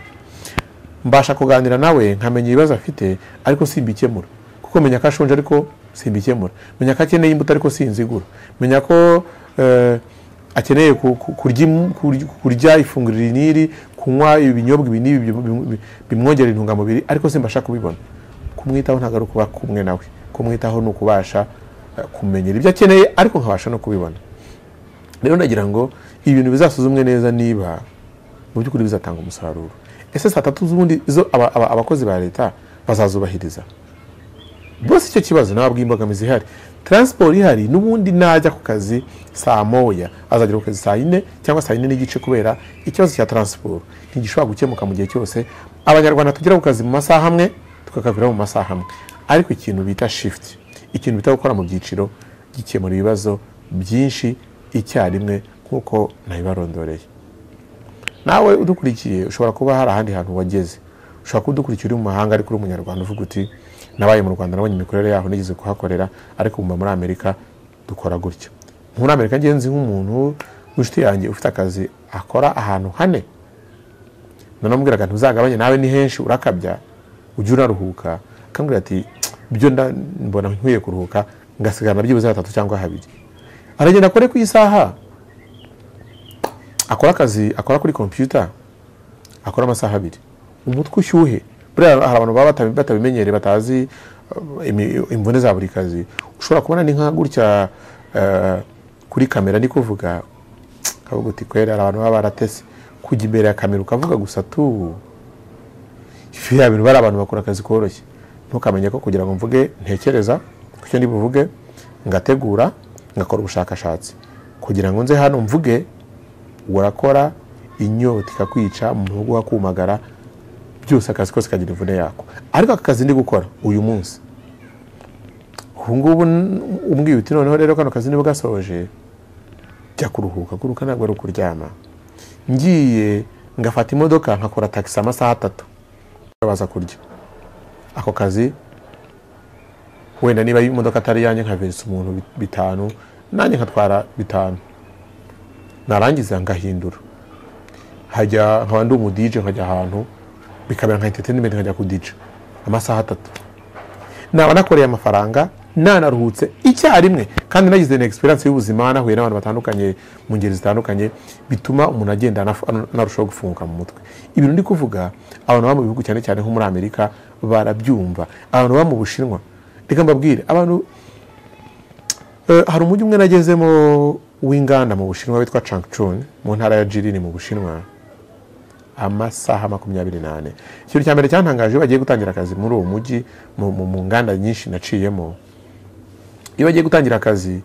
mbasha kuganira nawe nkamenya ibibazo afite ariko simbikemura kuko menya ko ashonje ariko simbikemura menya ko akeneye imbuto ariko sinzigura menya ko akeneye kurya ifunguro iri n'iri kunywa ibinyobwa ibi n'ibi bimwongerera intungamubiri ariko simbasha kubibona kumwitaho ntabwo ari ukuba kumwe nawe kumwitaho ni ukubasha kumenyera ibyo akeneye ariko nkabasha no kubibona rero nagira ngo ibintu bizasuzumwe neza niba mu by'ukuri bizatanga umusaruro ese saa tatu z'ubundi izo abakozi ba leta bazazubahiriza bose icyo kibazo ntabwo imbogamizi ihari taransiporo ihari n'ubundi najya ku kazi saa moya azagera ku kazi saa yine cyangwa saa yine n'igice kubera ikibazo cya taransiporo ntigishobora gukemuka mu gihe cyose abanyarwanda tugera ku kazi mu masaha amwe tukakavira mu masaha amwe ariko ikintu bita shifuti ikintu bita gukora mu byiciro gikemura ibibazo byinshi icyarimwe nk'uko nabibarondoreye nawe udukurikiye ushobora kuba hari ahandi hantu wageze ushobora kudukurikira uri mu mahanga ariko uri umunyarwanda uvuga uti nabaye mu rwanda nabonye imikorere yaho nigeze kuhakorera ariko mba muri amerika dukora gutya muri amerika ngenzi nk'umuntu w'inshuti yanjye ufite akazi akora ahantu hane nanamubwiraga ntuzagabanye nawe ni henshi urakabya ujye unaruhuka akambwira ati byo mbona nkwiye kuruhuka ngasigarana byibuze batatu cyangwa habiri aragenda akore ku isaha akora akazi akora kuri kompiyuta akora amasaha abiri umutwe ushyuhe buriya hari abantu baba batabimenyereye batazi imvune za buri kazi ushobora kubona ni nka gutya kuri kamera ni kuvuga kavuga uti kwera hari abantu baba baratese kujya imbere ya kamera ukavuga gusa tu ifi ya bintu bari abantu bakora akazi koroshye ntukamenye ko kugira ngo mvuge ntekereza ku cyo ndi buvuge ngategura ngakora ubushakashatsi kugira ngo nze hano mvuge urakora inyota ikakwica mu muhogo uhakumagara byose akazi kose kagira imvune yako ariko aka kazi ndi gukora uyu munsi ubu ngubu umbwiye uti noneho rero kano kazi niba gasoje jya kuruhuka kuruhuka ntabwo ari ukuryama ngiye ngafata imodoka nkakora tagisi amasaha atatu baza kurya ako kazi wenda niba imodoka atari iyanjye nkaviritsa umuntu bitanu nanjye nkatwara bitanu narangiza ngahindura nkajya nkaba ndi umudije nkajya ahantu bikabera nka interineti nkajya kudija amasaha atatu naba nakoreye amafaranga nanaruhutse icyarimwe kandi nagize na egisperiyanse y'ubuzima nahuye n'abantu batandukanye mu ngeri zitandukanye bituma umuntu agenda anarushaho gufunguka mu mutwe ibintu ndi kuvuga abantu baba mu bihugu cyane cyane nko muri amerika barabyumva abantu baba mu bushinwa reka mbabwire abantu hari umujyi umwe nagezemo w'inganda mu bushinwa witwa changchun mu ntara ya jirini mu bushinwa amasaha makumyabiri n'ane ikintu cya mbere cyantangaje iyo bagiye gutangira akazi muri uwo mujyi mu nganda nyinshi naciyemo iyo bagiye gutangira akazi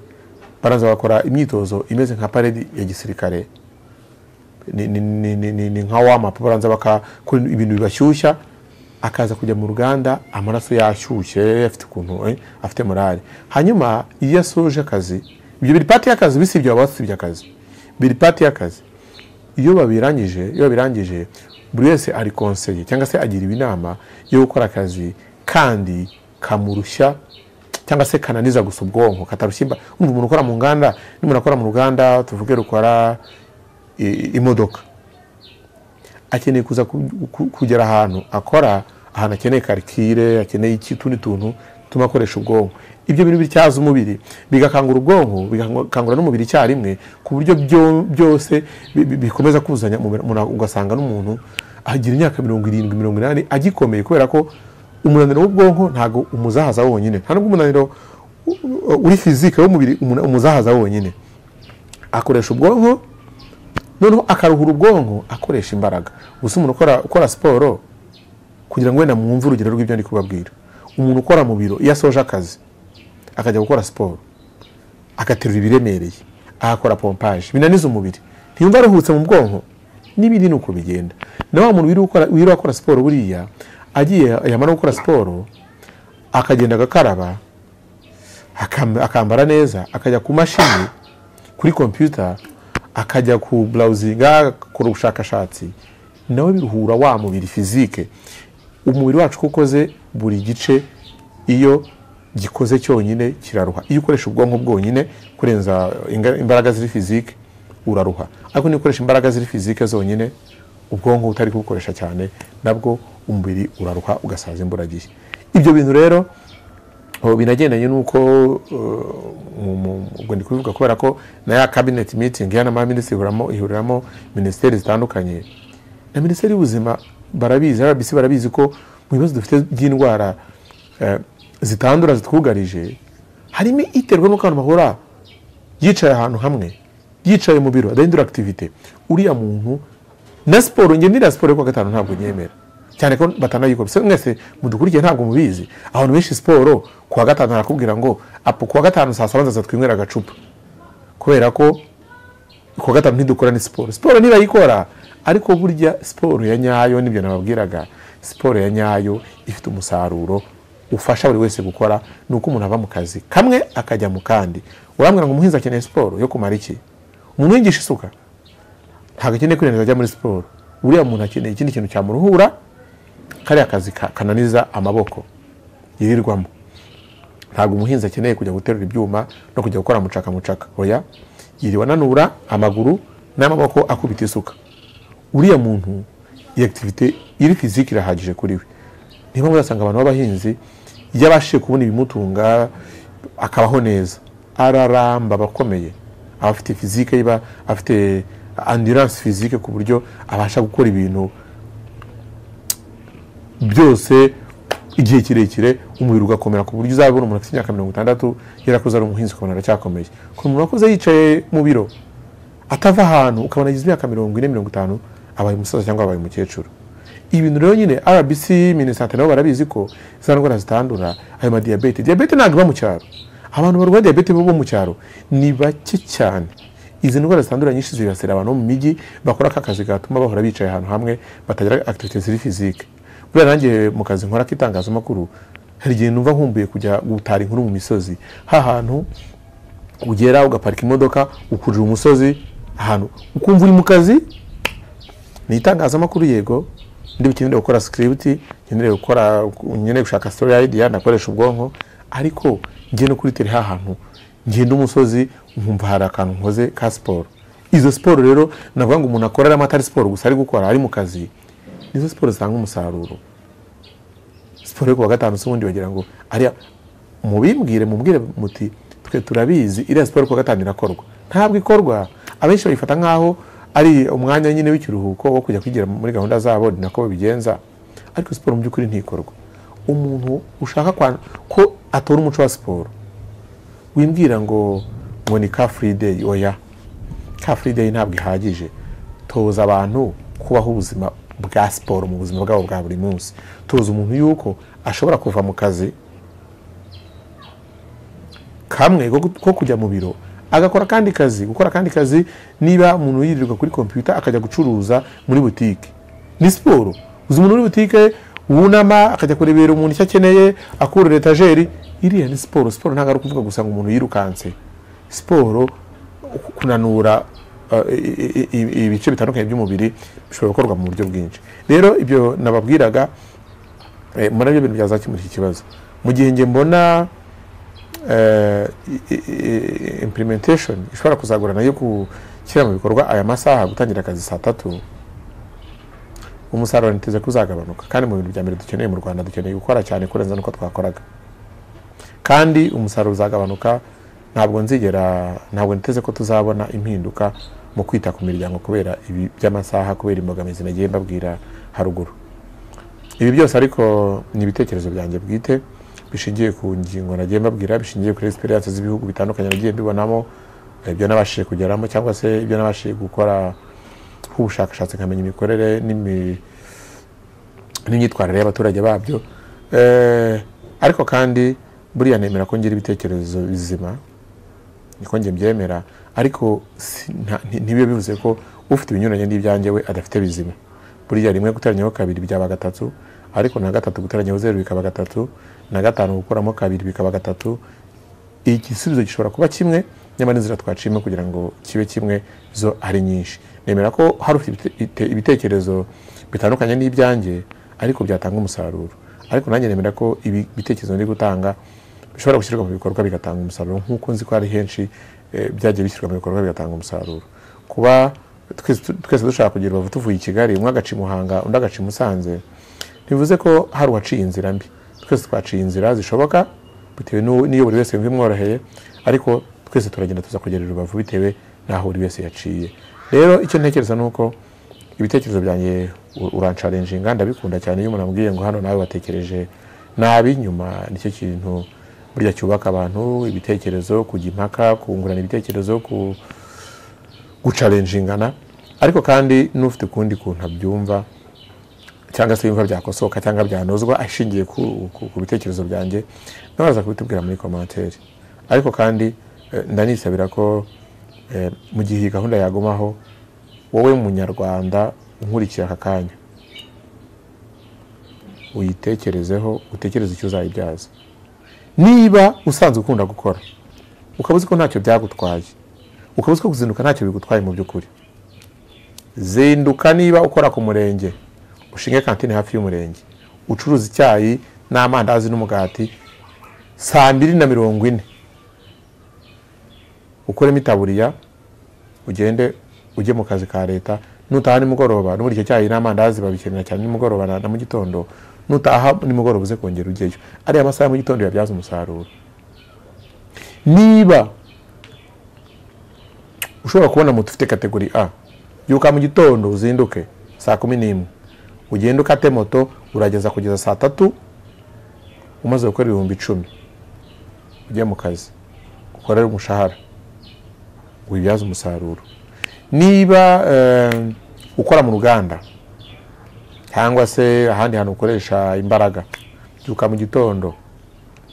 baraza bakora imyitozo imeze nka paredi ya gisirikare ni nka wamapu baranza bakora ibintu bibashyushya akaza kujya mu ruganda amaraso yashyushye afite ukuntu afite morale hanyuma iyo asoje akazi ibyo biri pati y'akazi bisibye baba basibye akazi biri pati y'akazi iyo babirangije iyo babirangije buri wese ari konseye cyangwa se agira inama yo gukora akazi kandi kamurushya cyangwa se kananiza gusa ubwonko katarushyimba umva umuntu ukora mu nganda n'umuntu akora mu ruganda tuvuge rukora imodoka akeneye kuza kugera ahantu akora ahantu akeneye karikire akeneye utundi tuntu tuma akoresha ubwonko ibyo bintu bityaza umubiri bigakangura ubwonko bigakangura n'umubiri icyarimwe ku buryo byose bikomeza kuzanya ugasanga n'umuntu agira imyaka mirongo irindwi mirongo inani agikomeye kubera ko umunaniro w'ubwonko ntabwo umuzahaza wonyine nta n'ubwo umunaniro uri fizike w'umubiri umuzahaza wonyine akoresha ubwonko noneho akaruhura ubwonko akoresha imbaraga gusa umuntu ukora siporo kugira ngo wenda mwumve urugero rw'ibyo ndi kubabwira umuntu ukora mu biro iyo asoje akazi akajya gukora siporo agaterura ibiremereye agakora pompaje binaniza umubiri ntiyumva aruhutse mu bwonko n'ibindi ni uko bigenda na wa muntu wirirwa akora siporo buriya agiye yamara gukora siporo akagenda agakaraba akambara neza akajya ku mashini kuri kompiyuta akajya ku burawuzinga agakora ubushakashatsi nawe biruhura wa mubiri fizike umubiri wacu uko ukoze buri gice iyo gikoze cyonyine kiraruha iyo ukoresha ubwonko bwonyine kurenza imbaraga ziri fizike uraruha ariko niba ukoresha imbaraga ziri fizike zonyine ubwonko utari kubukoresha cyane nabwo umubiri uraruha ugasaza imburagihe ibyo bintu rero binagendanye n'uko ubwo ndi kubivuga kubera ko na ya kabineti mitingi ya minisitiri ihuriramo minisiteri zitandukanye na minisiteri y'ubuzima barabizi rbc barabizi ko mu bibazo dufite by'indwara zitandura zitwugarije harimo iterwa n'uko abantu bahora yicaye ahantu hamwe yicaye mu biro adahindura akitivite uriya muntu na siporo nge niriya siporo yo kuwa gatanu ntabwo nyemera cyane ko batanayikora mwese mudukurikiye ntabwo mubizi abantu benshi siporo kuwa gatanu arakubwira ngo apu kuwa gatanu saa saba nzaza twinywera agacupa kubera ko kuwa gatanu ntidukora ni siporo siporo ntibayikora ariko burya siporo ya nyayo nibyo nababwiraga siporo ya nyayo ifite umusaruro ufasha buri wese gukora ni uko umuntu ava mu kazi kamwe akajya mu kandi urambwira ngo umuhinzi akeneye siporo yo kumara iki umuntu wigisha isuka ntabwo akeneye kwirenza ajya muri siporo uriya muntu akeneye ikindi kintu cyamuruhura kariya kazi kananiza amaboko yirirwamo ntabwo umuhinzi akeneye kujya guterura ibyuma no kujya gukora mucaka mucaka oya yiriwe ananura amaguru n'amaboko akubita isuka uriya muntu iyi akitivite iri fiziki irahagije kuri we niyo mpamvu urasanga abantu b'abahinzi iyo abashije kubona ibimutunga akabaho neza araramba abakomeye aba afite fizike iba afite anduranse fizike ku buryo abasha gukora ibintu byose igihe kirekire umubiri ugakomera ku buryo uzabona umuntu afite imyaka mirongo itandatu yarakoze ari umuhinzi ukabona aracyakomeye ku muntu wakoze yicaye mu biro atava ahantu ukabona agize imyaka mirongo ine mirongo itanu abaye umusaza cyangwa abaye umukecuru ibintu rero nyine rbc minisante nabo barabizi ko za ndwara zitandura ayo madiyabete diyabete ntabwo iba mu cyaro abantu barwaye diyabete bo mu cyaro ni bake cyane izi ndwara zitandura nyinshi zibasira abantu bo mu mijyi bakora aka kazi gatuma bahora bicaye ahantu hamwe batagira akitivite ziri fizike buriya nanjye mu kazi nkora k'itangazamakuru hari igihe numva nkumbuye kujya gutara inkuru mu misozi ha hantu ugera ugaparika imodoka ukurira umusozi ahantu ukumva uri mu kazi ni itangazamakuru yego ndi bukenere gukora sikiriputi nkeneye gukora nkeneye gushaka sitori ayidiya nakoresha ubwonko ariko njye no kuri tere ha hantu ngenda umusozi nkumva hari akantu nkoze ka siporo izo siporo rero navuga ngo umuntu akoreramo atari siporo gusa ari gukora ari mu kazi nizo siporo zitanga umusaruro siporo yo kuwa gatanu se ubundi bagira ngo ariya mubimbwire mubwire muti twe turabizi iriya siporo kuwa gatanu irakorwa ntabwo ikorwa abenshi bayifata nk'aho ari umwanya nyine w'ikiruhuko wo kujya kwigira muri gahunda zabo ni nako babigenza ariko siporo mu by'ukuri ntikorwa umuntu ushaka kwa- ko atora umuco wa siporo wimbwira ngo ngo ni ka free day oya ka free day ntabwo ihagije toza abantu kubaho ubuzima bwa siporo mu buzima bwabo bwa buri munsi toza umuntu yuko ashobora kuva mu kazi kamwe ko ko kujya mu biro agakora akandi kazi gukora akandi kazi niba umuntu yirirwa kuri kompiyuta akajya gucuruza muri butike ni siporo uzi umuntu muri butike wunama akajya kurebera umuntu icyo akeneye akurura etajeri iriya ni siporo siporo ntabwo ari ukuvuga gusa ngo umuntu yirukanse siporo kunanura uh, i- i- i- ibice bitandukanye by'umubiri bishobora gukorwa mu buryo bwinshi rero ibyo nababwiraga eh, murabyo ibintu byazakemura iki kibazo mu gihe njye mbona eh, i- i- i- implementation ishobora kuzagorana yo gushyira mu bikorwa aya masaha gutangira akazi saa tatu umusaruro niteze ko uzagabanuka kandi mu bintu bya mbere dukeneye mu rwanda dukeneye gukora cyane kurenza n'uko twakoraga kandi umusaruro uzagabanuka ntabwo nzigera ntabwo niteze ko tuzabona impinduka mu kwita ku miryango kubera ibi by'amasaha kubera imbogamizi nagiye mbabwira haruguru ibi byose ariko ni ibitekerezo byanjye bwite bishingiye ku ngingo nagiye mbabwira bishingiye kuri experience z'ibihugu bitandukanye nagiye mbibonamo eh, ibyo nabashije kugeramo cyangwa se ibyo nabashije gukora ubushakashatsi nkamenya imikorere n'imi- n'imyitwarire y'abaturage babyo Eh, ariko kandi buriya nemera ko ngira ibitekerezo bizima niko njye mbyemera ariko si- nta- nti- ntibibe bivuze ko ufite ibinyuranye n'ibyanjye we adafite bizima buriya rimwe guteranyaho kabiri byaba gatatu ariko na gatatu guteranyaho zeru bikaba gatatu na gatanu gukuramo kabiri bikaba gatatu igisubizo gishobora kuba kimwe nyamara inzira twaciyemo kugira ngo kibe kimwe zo ari nyinshi nemera ko hari ufite ibite- ite- ibitekerezo bitandukanye n'ibyanjye ariko byatanga umusaruro ariko nanjye nemera ko ibi bitekerezo ndi gutanga bishobora gushyirwa mu bikorwa bigatanga umusaruro nk'uko nzi ko hari henshi eh, byagiye bishyirwa mu bikorwa bigatanga umusaruro kuba twese tu- twese dushaka kugira ubavu tuvuye i kigali umwe agaca i muhanga undi agaca i musanze ntibivuze ko hari uwaciye inzira mbi twese twaciye inzira zishoboka bitewe n'u- n'iyo buri wese yumva imworoheye ariko twese turagenda tuza kugerera urubavu bitewe n'aho buri wese yaciye rero icyo ntekereza ni uko ibitekerezo byanjye u- uransharenjinga ndabikunda cyane iyo umuntu amubwiye ngo hano nawe watekereje nabi nyuma nicyo kintu burya cyubaka abantu ibitekerezo kujya impaka kungurana ibitekerezo ku gucarenjingana ariko kandi n'ufite ukundi kuntu abyumva cyangwa se yumva byakosoka cyangwa byanozwa ashingiye ku, ku, ku bitekerezo byanjye nawe araza kubitubwira muri komantere ariko kandi eh, ndanisabira ko eh, mu gihe iyi gahunda yagumaho wowe munyarwanda unkurikiye aka kanya uyitekerezeho utekereze icyo uzayibyaza niba usanzwe ukunda gukora ukaba uzi ko ntacyo byagutwaye ukaba uzi ko kuzinduka ntacyo bigutwaye mu by'ukuri zinduka niba ukora ku murenge ushinge kantine hafi y'umurenge ucuruza icyayi n'amandazi n'umugati saa mbiri na mirongo ine ukuremo itaburiya ugende ujye mu kazi ka leta nutaha nimugoroba n'uburyo icyo cyayi n'amandazi babikenera cyane nimugoroba na na mu gitondo nutaha nimugoroba uze kongera ujyeyo ariya masaha ya mu gitondo yabyaza umusaruro niba ushobora kubona moto ufite kategori a yuka mu gitondo uzinduke saa kumi n'imwe ugende ukate moto urageza kugeza saa tatu umaze gukora ibihumbi icumi ujye mu kazi ukorere umushahara wibyaze umusaruro niba eh, ukora mu ruganda cyangwa se ahandi hantu ukoresha imbaraga byuka mu gitondo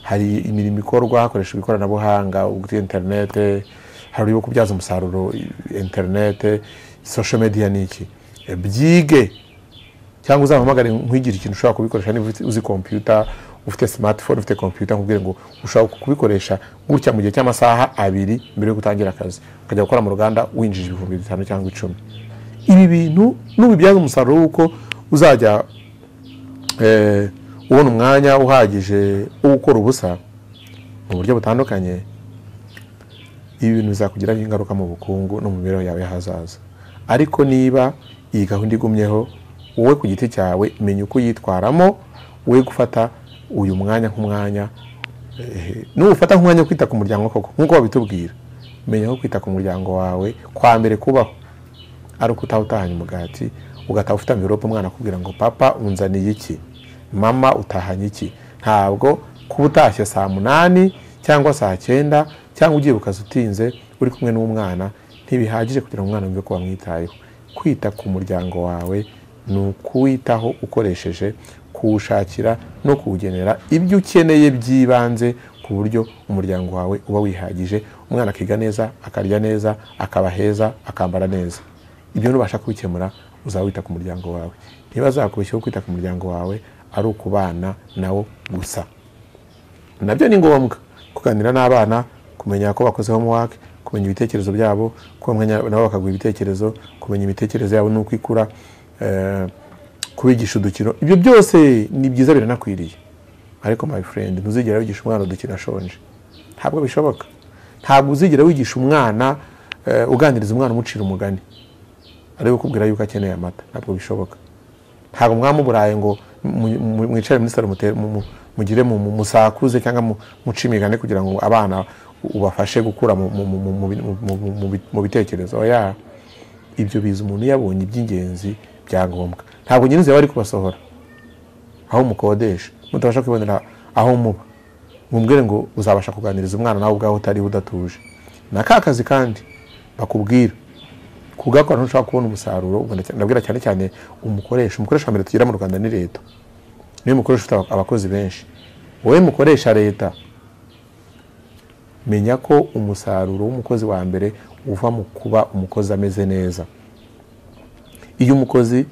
hari imirimo ikorwa hakoreshejwe ikoranabuhanga ubwo interinete hari uburyo bwo kubyaza umusaruro interinete social media ni iki E, byige cyangwa uzampamagare nkwigire ikintu ushobora kubikoresha niba uzi- uzi kompiyuta ufite smartphone ufite kompiyuta nkubwire ngo ushobora kubikoresha gutya mu gihe cy'amasaha abiri mbere yo gutangira akazi ukajya gukora mu ruganda winjije ibihumbi bitanu cyangwa icumi ibi bintu nubibyaza umusaruro w'uko uzajya eh, ubona umwanya uhagije wo gukora ubusa mu buryo butandukanye ibi bintu bizakugiraho ingaruka mu bukungu no mu mibereho yawe y'ahazaza ariko niba iyi gahunda igumyeho wowe ku giti cyawe menya uko uyitwaramo we gufata uyu mwanya nk'umwanya eh, nuwufata nk'umwanya wo kwita ku muryango koko nk'uko babitubwira menya ko kwita ku muryango wawe kwa mbere kubaho ari uko utaha utahanye umugati ugataha ufite amvirope umwana akubwira ngo papa unzaniye iki mama utahanye iki ntabwo kuba utashye saa munani cyangwa saa cyenda cyangwa ugiye ukazi utinze uri kumwe n'umwana ntibihagije kugira ngo umwana wumve ko wamwitayeho kwita ku muryango wawe ni ukuwitaho ukoresheje kuwushakira no kuwugenera ibyo ukeneye by'ibanze ku buryo umuryango wawe uba wihagije umwana akiga neza akarya neza akaba heza akambara neza ibyo nubasha kubikemura uzaba wita ku muryango wawe niba azakubeshyaho kwita ku muryango wawe ari ukubana nawo gusa nabyo ni ngombwa kuganira n'abana kumenya ko bakoze homework kumenya ibitekerezo byabo kumenya nabo bakaguha ibitekerezo kumenya imitekerereze yabo n'uko ikura eh, kubigisha udukino ibyo byose ni byiza biranakwiriye ariko my friend ntuzigera wigisha umwana udukino ashonje ntabwo bishoboka ntabwo uzigera wigisha umwana eh, uganiriza umwana umucira umugani ari gukubwira yuko akeneye amata ntabwo bishoboka ntabwo mwamuburaye ngo mu- mu- mwicare muri salo mute- mu- mu- mugire mu- mu- musakuze cyangwa mu- muce imigani kugira ngo abana u- ubafashe gukura mu- mu- mu- mu- mu- mu- mu- mu- mu- mu bitekerezo oya ibyo biza umuntu yabonye iby'ingenzi bya ngombwa ntabwo nyine uzaba ari kubasohora aho mukodesha mutabasha kwibonera aho muba mumbwire ngo uzabasha kuganiriza umwana nawe ubwawe utariho udatuje na ka kazi kandi bakubwira kugakora ntushobora kubona umusaruro ubwo ndacy- ndabwira cyane cyane umukoresha umukoresha wa mbere tugira mu rwanda ni leta niwe mukoresha ufite aba- abakozi benshi wowe mukoresha leta menya ko umusaruro w'umukozi wa mbere uva mu kuba umukozi ameze neza iyo umukozi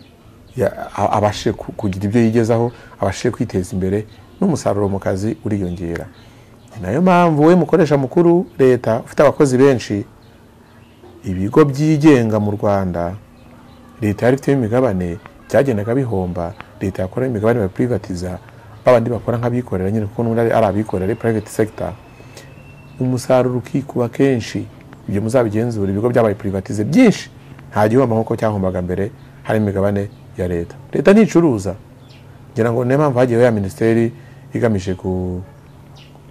ya- a- abashije ku- kugira ibyo yigezaho abashije kwiteza imbere n'umusaruro mu kazi uriyongera ni nayo mpamvu we mukoresha mukuru leta ufite abakozi benshi ibigo byigenga mu rwanda leta yari ifiteho imigabane byagendaga bihomba leta yakoraho imigabane barayipurivatiza babandi bakora nk'abikorera nyine kuko n'ubundi ari- ari abikorera ari private sector umusaruro ukikuba kenshi ibyo muzabigenzura ibigo byabaye privatize byinshi nta gihomba nk'uko cyahombaga mbere hari imigabane ya leta leta nticuruza ngira ngo niyo mpamvu hagiyeho ya minisiteri igamije ku-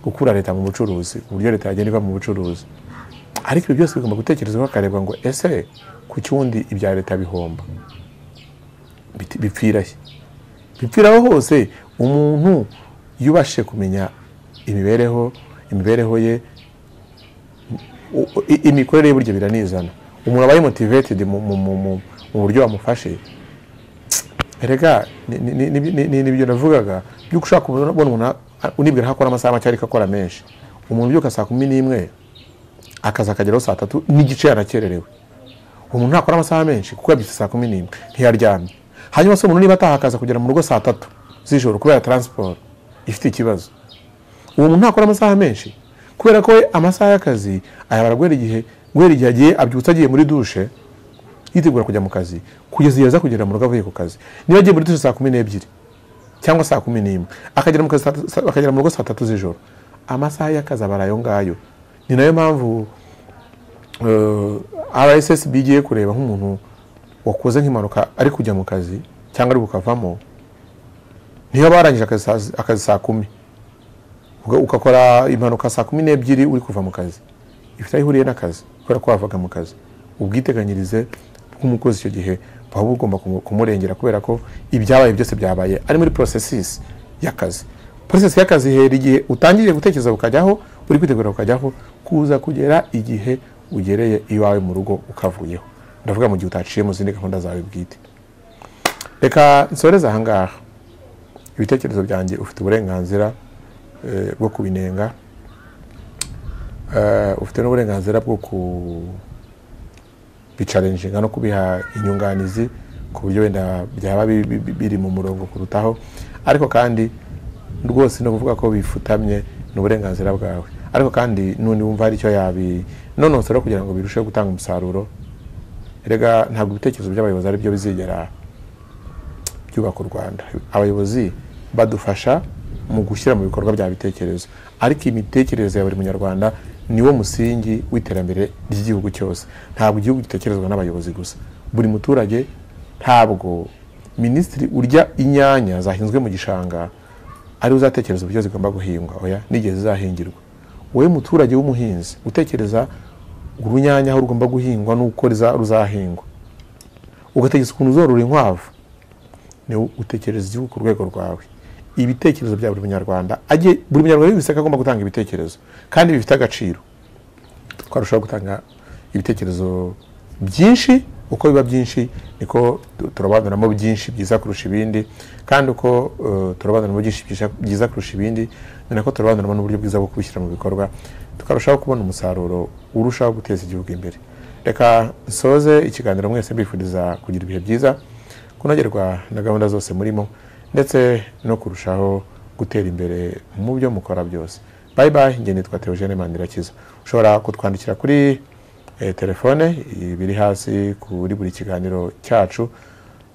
gukura leta mu bucuruzi ku buryo leta yagenda iva mu bucuruzi ariko ibyo byose bigomba gutekerezwaho hakarebwa ngo ese ku cyundi ibya leta bihomba Biti- bipfira he bipfiraho hose umuntu yubashe kumenya imibereho imibereho ye u- u- i- imikorere ye burya biranizana umuntu aba motivated mu, mu, mu, mu, mu buryo wamufashe erega ni- ni- ni- ni- ni- ni- nibyo navugaga byuko ushaka kubona ubona umuntu a- unibwira ko akora amasaha make ariko akora menshi umuntu ubyuka saa kumi n'imwe akazi akageraho saa tatu n'igice yanakererewe umuntu ntakora amasaha menshi kuko yabyutse saa kumi n'imwe ntiyaryamye hanyuma se umuntu niba ataha akaza kugera mu rugo saa tatu z'ijoro kubera taransiporo ifite ikibazo uwo muntu ntakora amasaha menshi kubera ko we amasaha y'akazi ayabara guhera igihe guhera igihe agiye abyutse agiye muri dushe yitegura kujya mu kazi kugeza igihe aza kugera mu rugo avuye ku kazi niba agiye muri dushe saa kumi n'ebyiri cyangwa saa kumi n'imwe akagera mu kazi saa- saa- akagera mu rugo saa tatu z'ijoro amasaha y'akazi abara ayo ngayo ni nayo mpamvu eh, rssb igiye kureba nk'umuntu wakoze nk'impanuka ari kujya mu kazi cyangwa ari bukavamo niyo aba yarangije akazi saa- akazi saa kumi Uga- ugakora impanuka saa kumi n'ebyiri uri kuva mu kazi ifite aho ihuriye n'akazi kubera ko wavaga mu kazi ubwiteganyirize bw'umukozi icyo gihe buba bugomba kumu- kumurengera kubera ko ibyabaye byose byabaye ari muri processes y'akazi process y'akazi ihera igihe utangiriye gutekereza ukajyaho uri kwitegura ukajyaho kuza kugera igihe ugereye iwawe mu rugo ukavuyeho ndavuga mu gihe utaciye mu zindi gahunda zawe bwite reka nsoreze ahangaha ibitekerezo byanjye ufite uburenganzira eh, bwo kubinenga Eh, ufite n'uburenganzira bwo kubicarenjinga no kubiha inyunganizi ku buryo wenda byaba bi- bi- bi- biri mu murongo kurutaho ariko kandi rwose ni ukuvuga ko bifutamye ni uburenganzira bwawe ariko kandi n'undi wumva hari icyo yabi nonosora kugira ngo birusheho gutanga umusaruro erega ntabwo ibitekerezo by'abayobozi ari byo bizigera byubaka u rwanda abayobozi badufasha mu gushyira mu bikorwa bya bitekerezo ariko imitekerereze ya buri munyarwanda niwo musingi w'iterambere ry'igihugu cyose ntabwo igihugu gitekerezwa n'abayobozi gusa buri muturage ntabwo minisitiri urya inyanya zahinzwe mu gishanga ariwe uzatekereza uburyo zigomba guhingwa oya n'igihe zizahingirwa wowe muturage w'umuhinzi utekereza urunyanya aho rugomba guhingwa n'uko riza- ruzahingwa ugatekereza ukuntu uzorora inkwavu niwe utekereza igihugu ku rwego rwawe ibitekerezo bya buri munyarwanda ajye buri munyarwanda wese agomba gutanga ibitekerezo kandi bifite agaciro twarushaho gutanga ibitekerezo byinshi uko biba byinshi niko tu- turabanuramo byinshi byiza kurusha ibindi kandi uko eh, turabanuramo byinshi byiza- byiza kurusha ibindi ni nako turabanuramo n'uburyo bwiza bwo kubishyira mu bikorwa tukarushaho kubona umusaruro urushaho guteza igihugu imbere reka nsoze ikiganiro mwese mbifuriza kugira ibihe byiza kunogerwa na gahunda zose murimo ndetse no kurushaho gutera imbere mu byo mukora byose bayi bayi njye nitwa Theogene Mandirakiza ushobora kutwandikira kuri eh, telefone biri hasi kuri buri kiganiro cyacu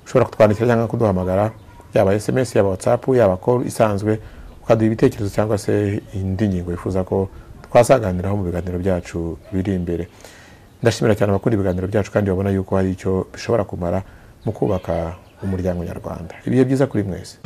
ushobora kutwandikira cyangwa kuduhamagara yaba sms yaba whatsapp yaba call isanzwe ukaduha ibitekerezo cyangwa se indi ngingo wifuza ko twasaganiraho mu biganiro byacu biri imbere ndashimira cyane abakunda ibiganiro byacu kandi babona yuko hari icyo bishobora kumara mu kubaka umuryango nyarwanda ibihe byiza kuri mwese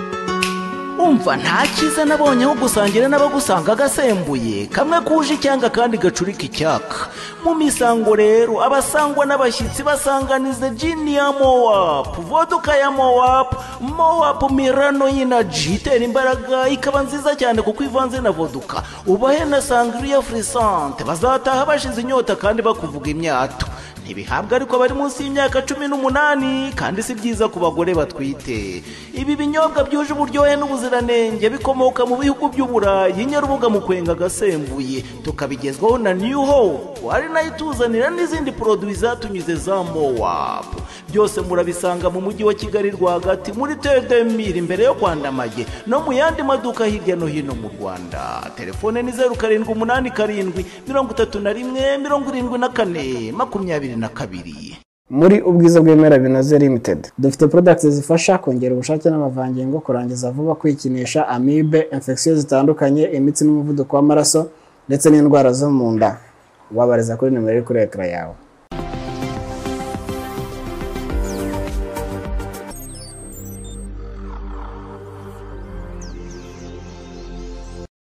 umva nta cyiza nabonye aho gusangira n'abagusanga agasembuye kamwe kuje icyanga kandi gacurika icyaka mu misango rero abasangwa n'abashyitsi basanganiza jini ya mowapu voduka ya mowapu mowapu mirano y'inaji itera imbaraga ikaba nziza cyane kuko ivanze na voduka ubahe na sangriya furisante bazataha bashize inyota kandi bakuvuga imyato ntibihabwa ariko bari munsi y'imyaka cumi n'umunani kandi si byiza ku bagore batwite ibi binyobwa byuje uburyohe n'ubuziranenge bikomoka mu bihugu by'uburayi nyarubuga mu kwenga agasembuye tukabigezwaho na new hope ari nayo ituzanira n'izindi poroduwi zatunyuze za mowapu byose murabisanga mu mujyi wa kigali rwagati muri tedemiri imbere yo kwandamage no mu yandi maduka hirya no hino mu rwanda telefone ni zeru karindwi umunani karindwi mirongo itatu na rimwe mirongo irindwi na kane makumyabiri na kabiri muri ubwiza bw'ibimera binoze limited dufite products zifasha kongera ubushake n'amavangingo kurangiza vuba kwikinisha amibe infection zitandukanye imitsi n'umuvuduko w'amaraso ndetse n'indwara zo mu nda wabariza kuri nimero iri kuri ekara yawe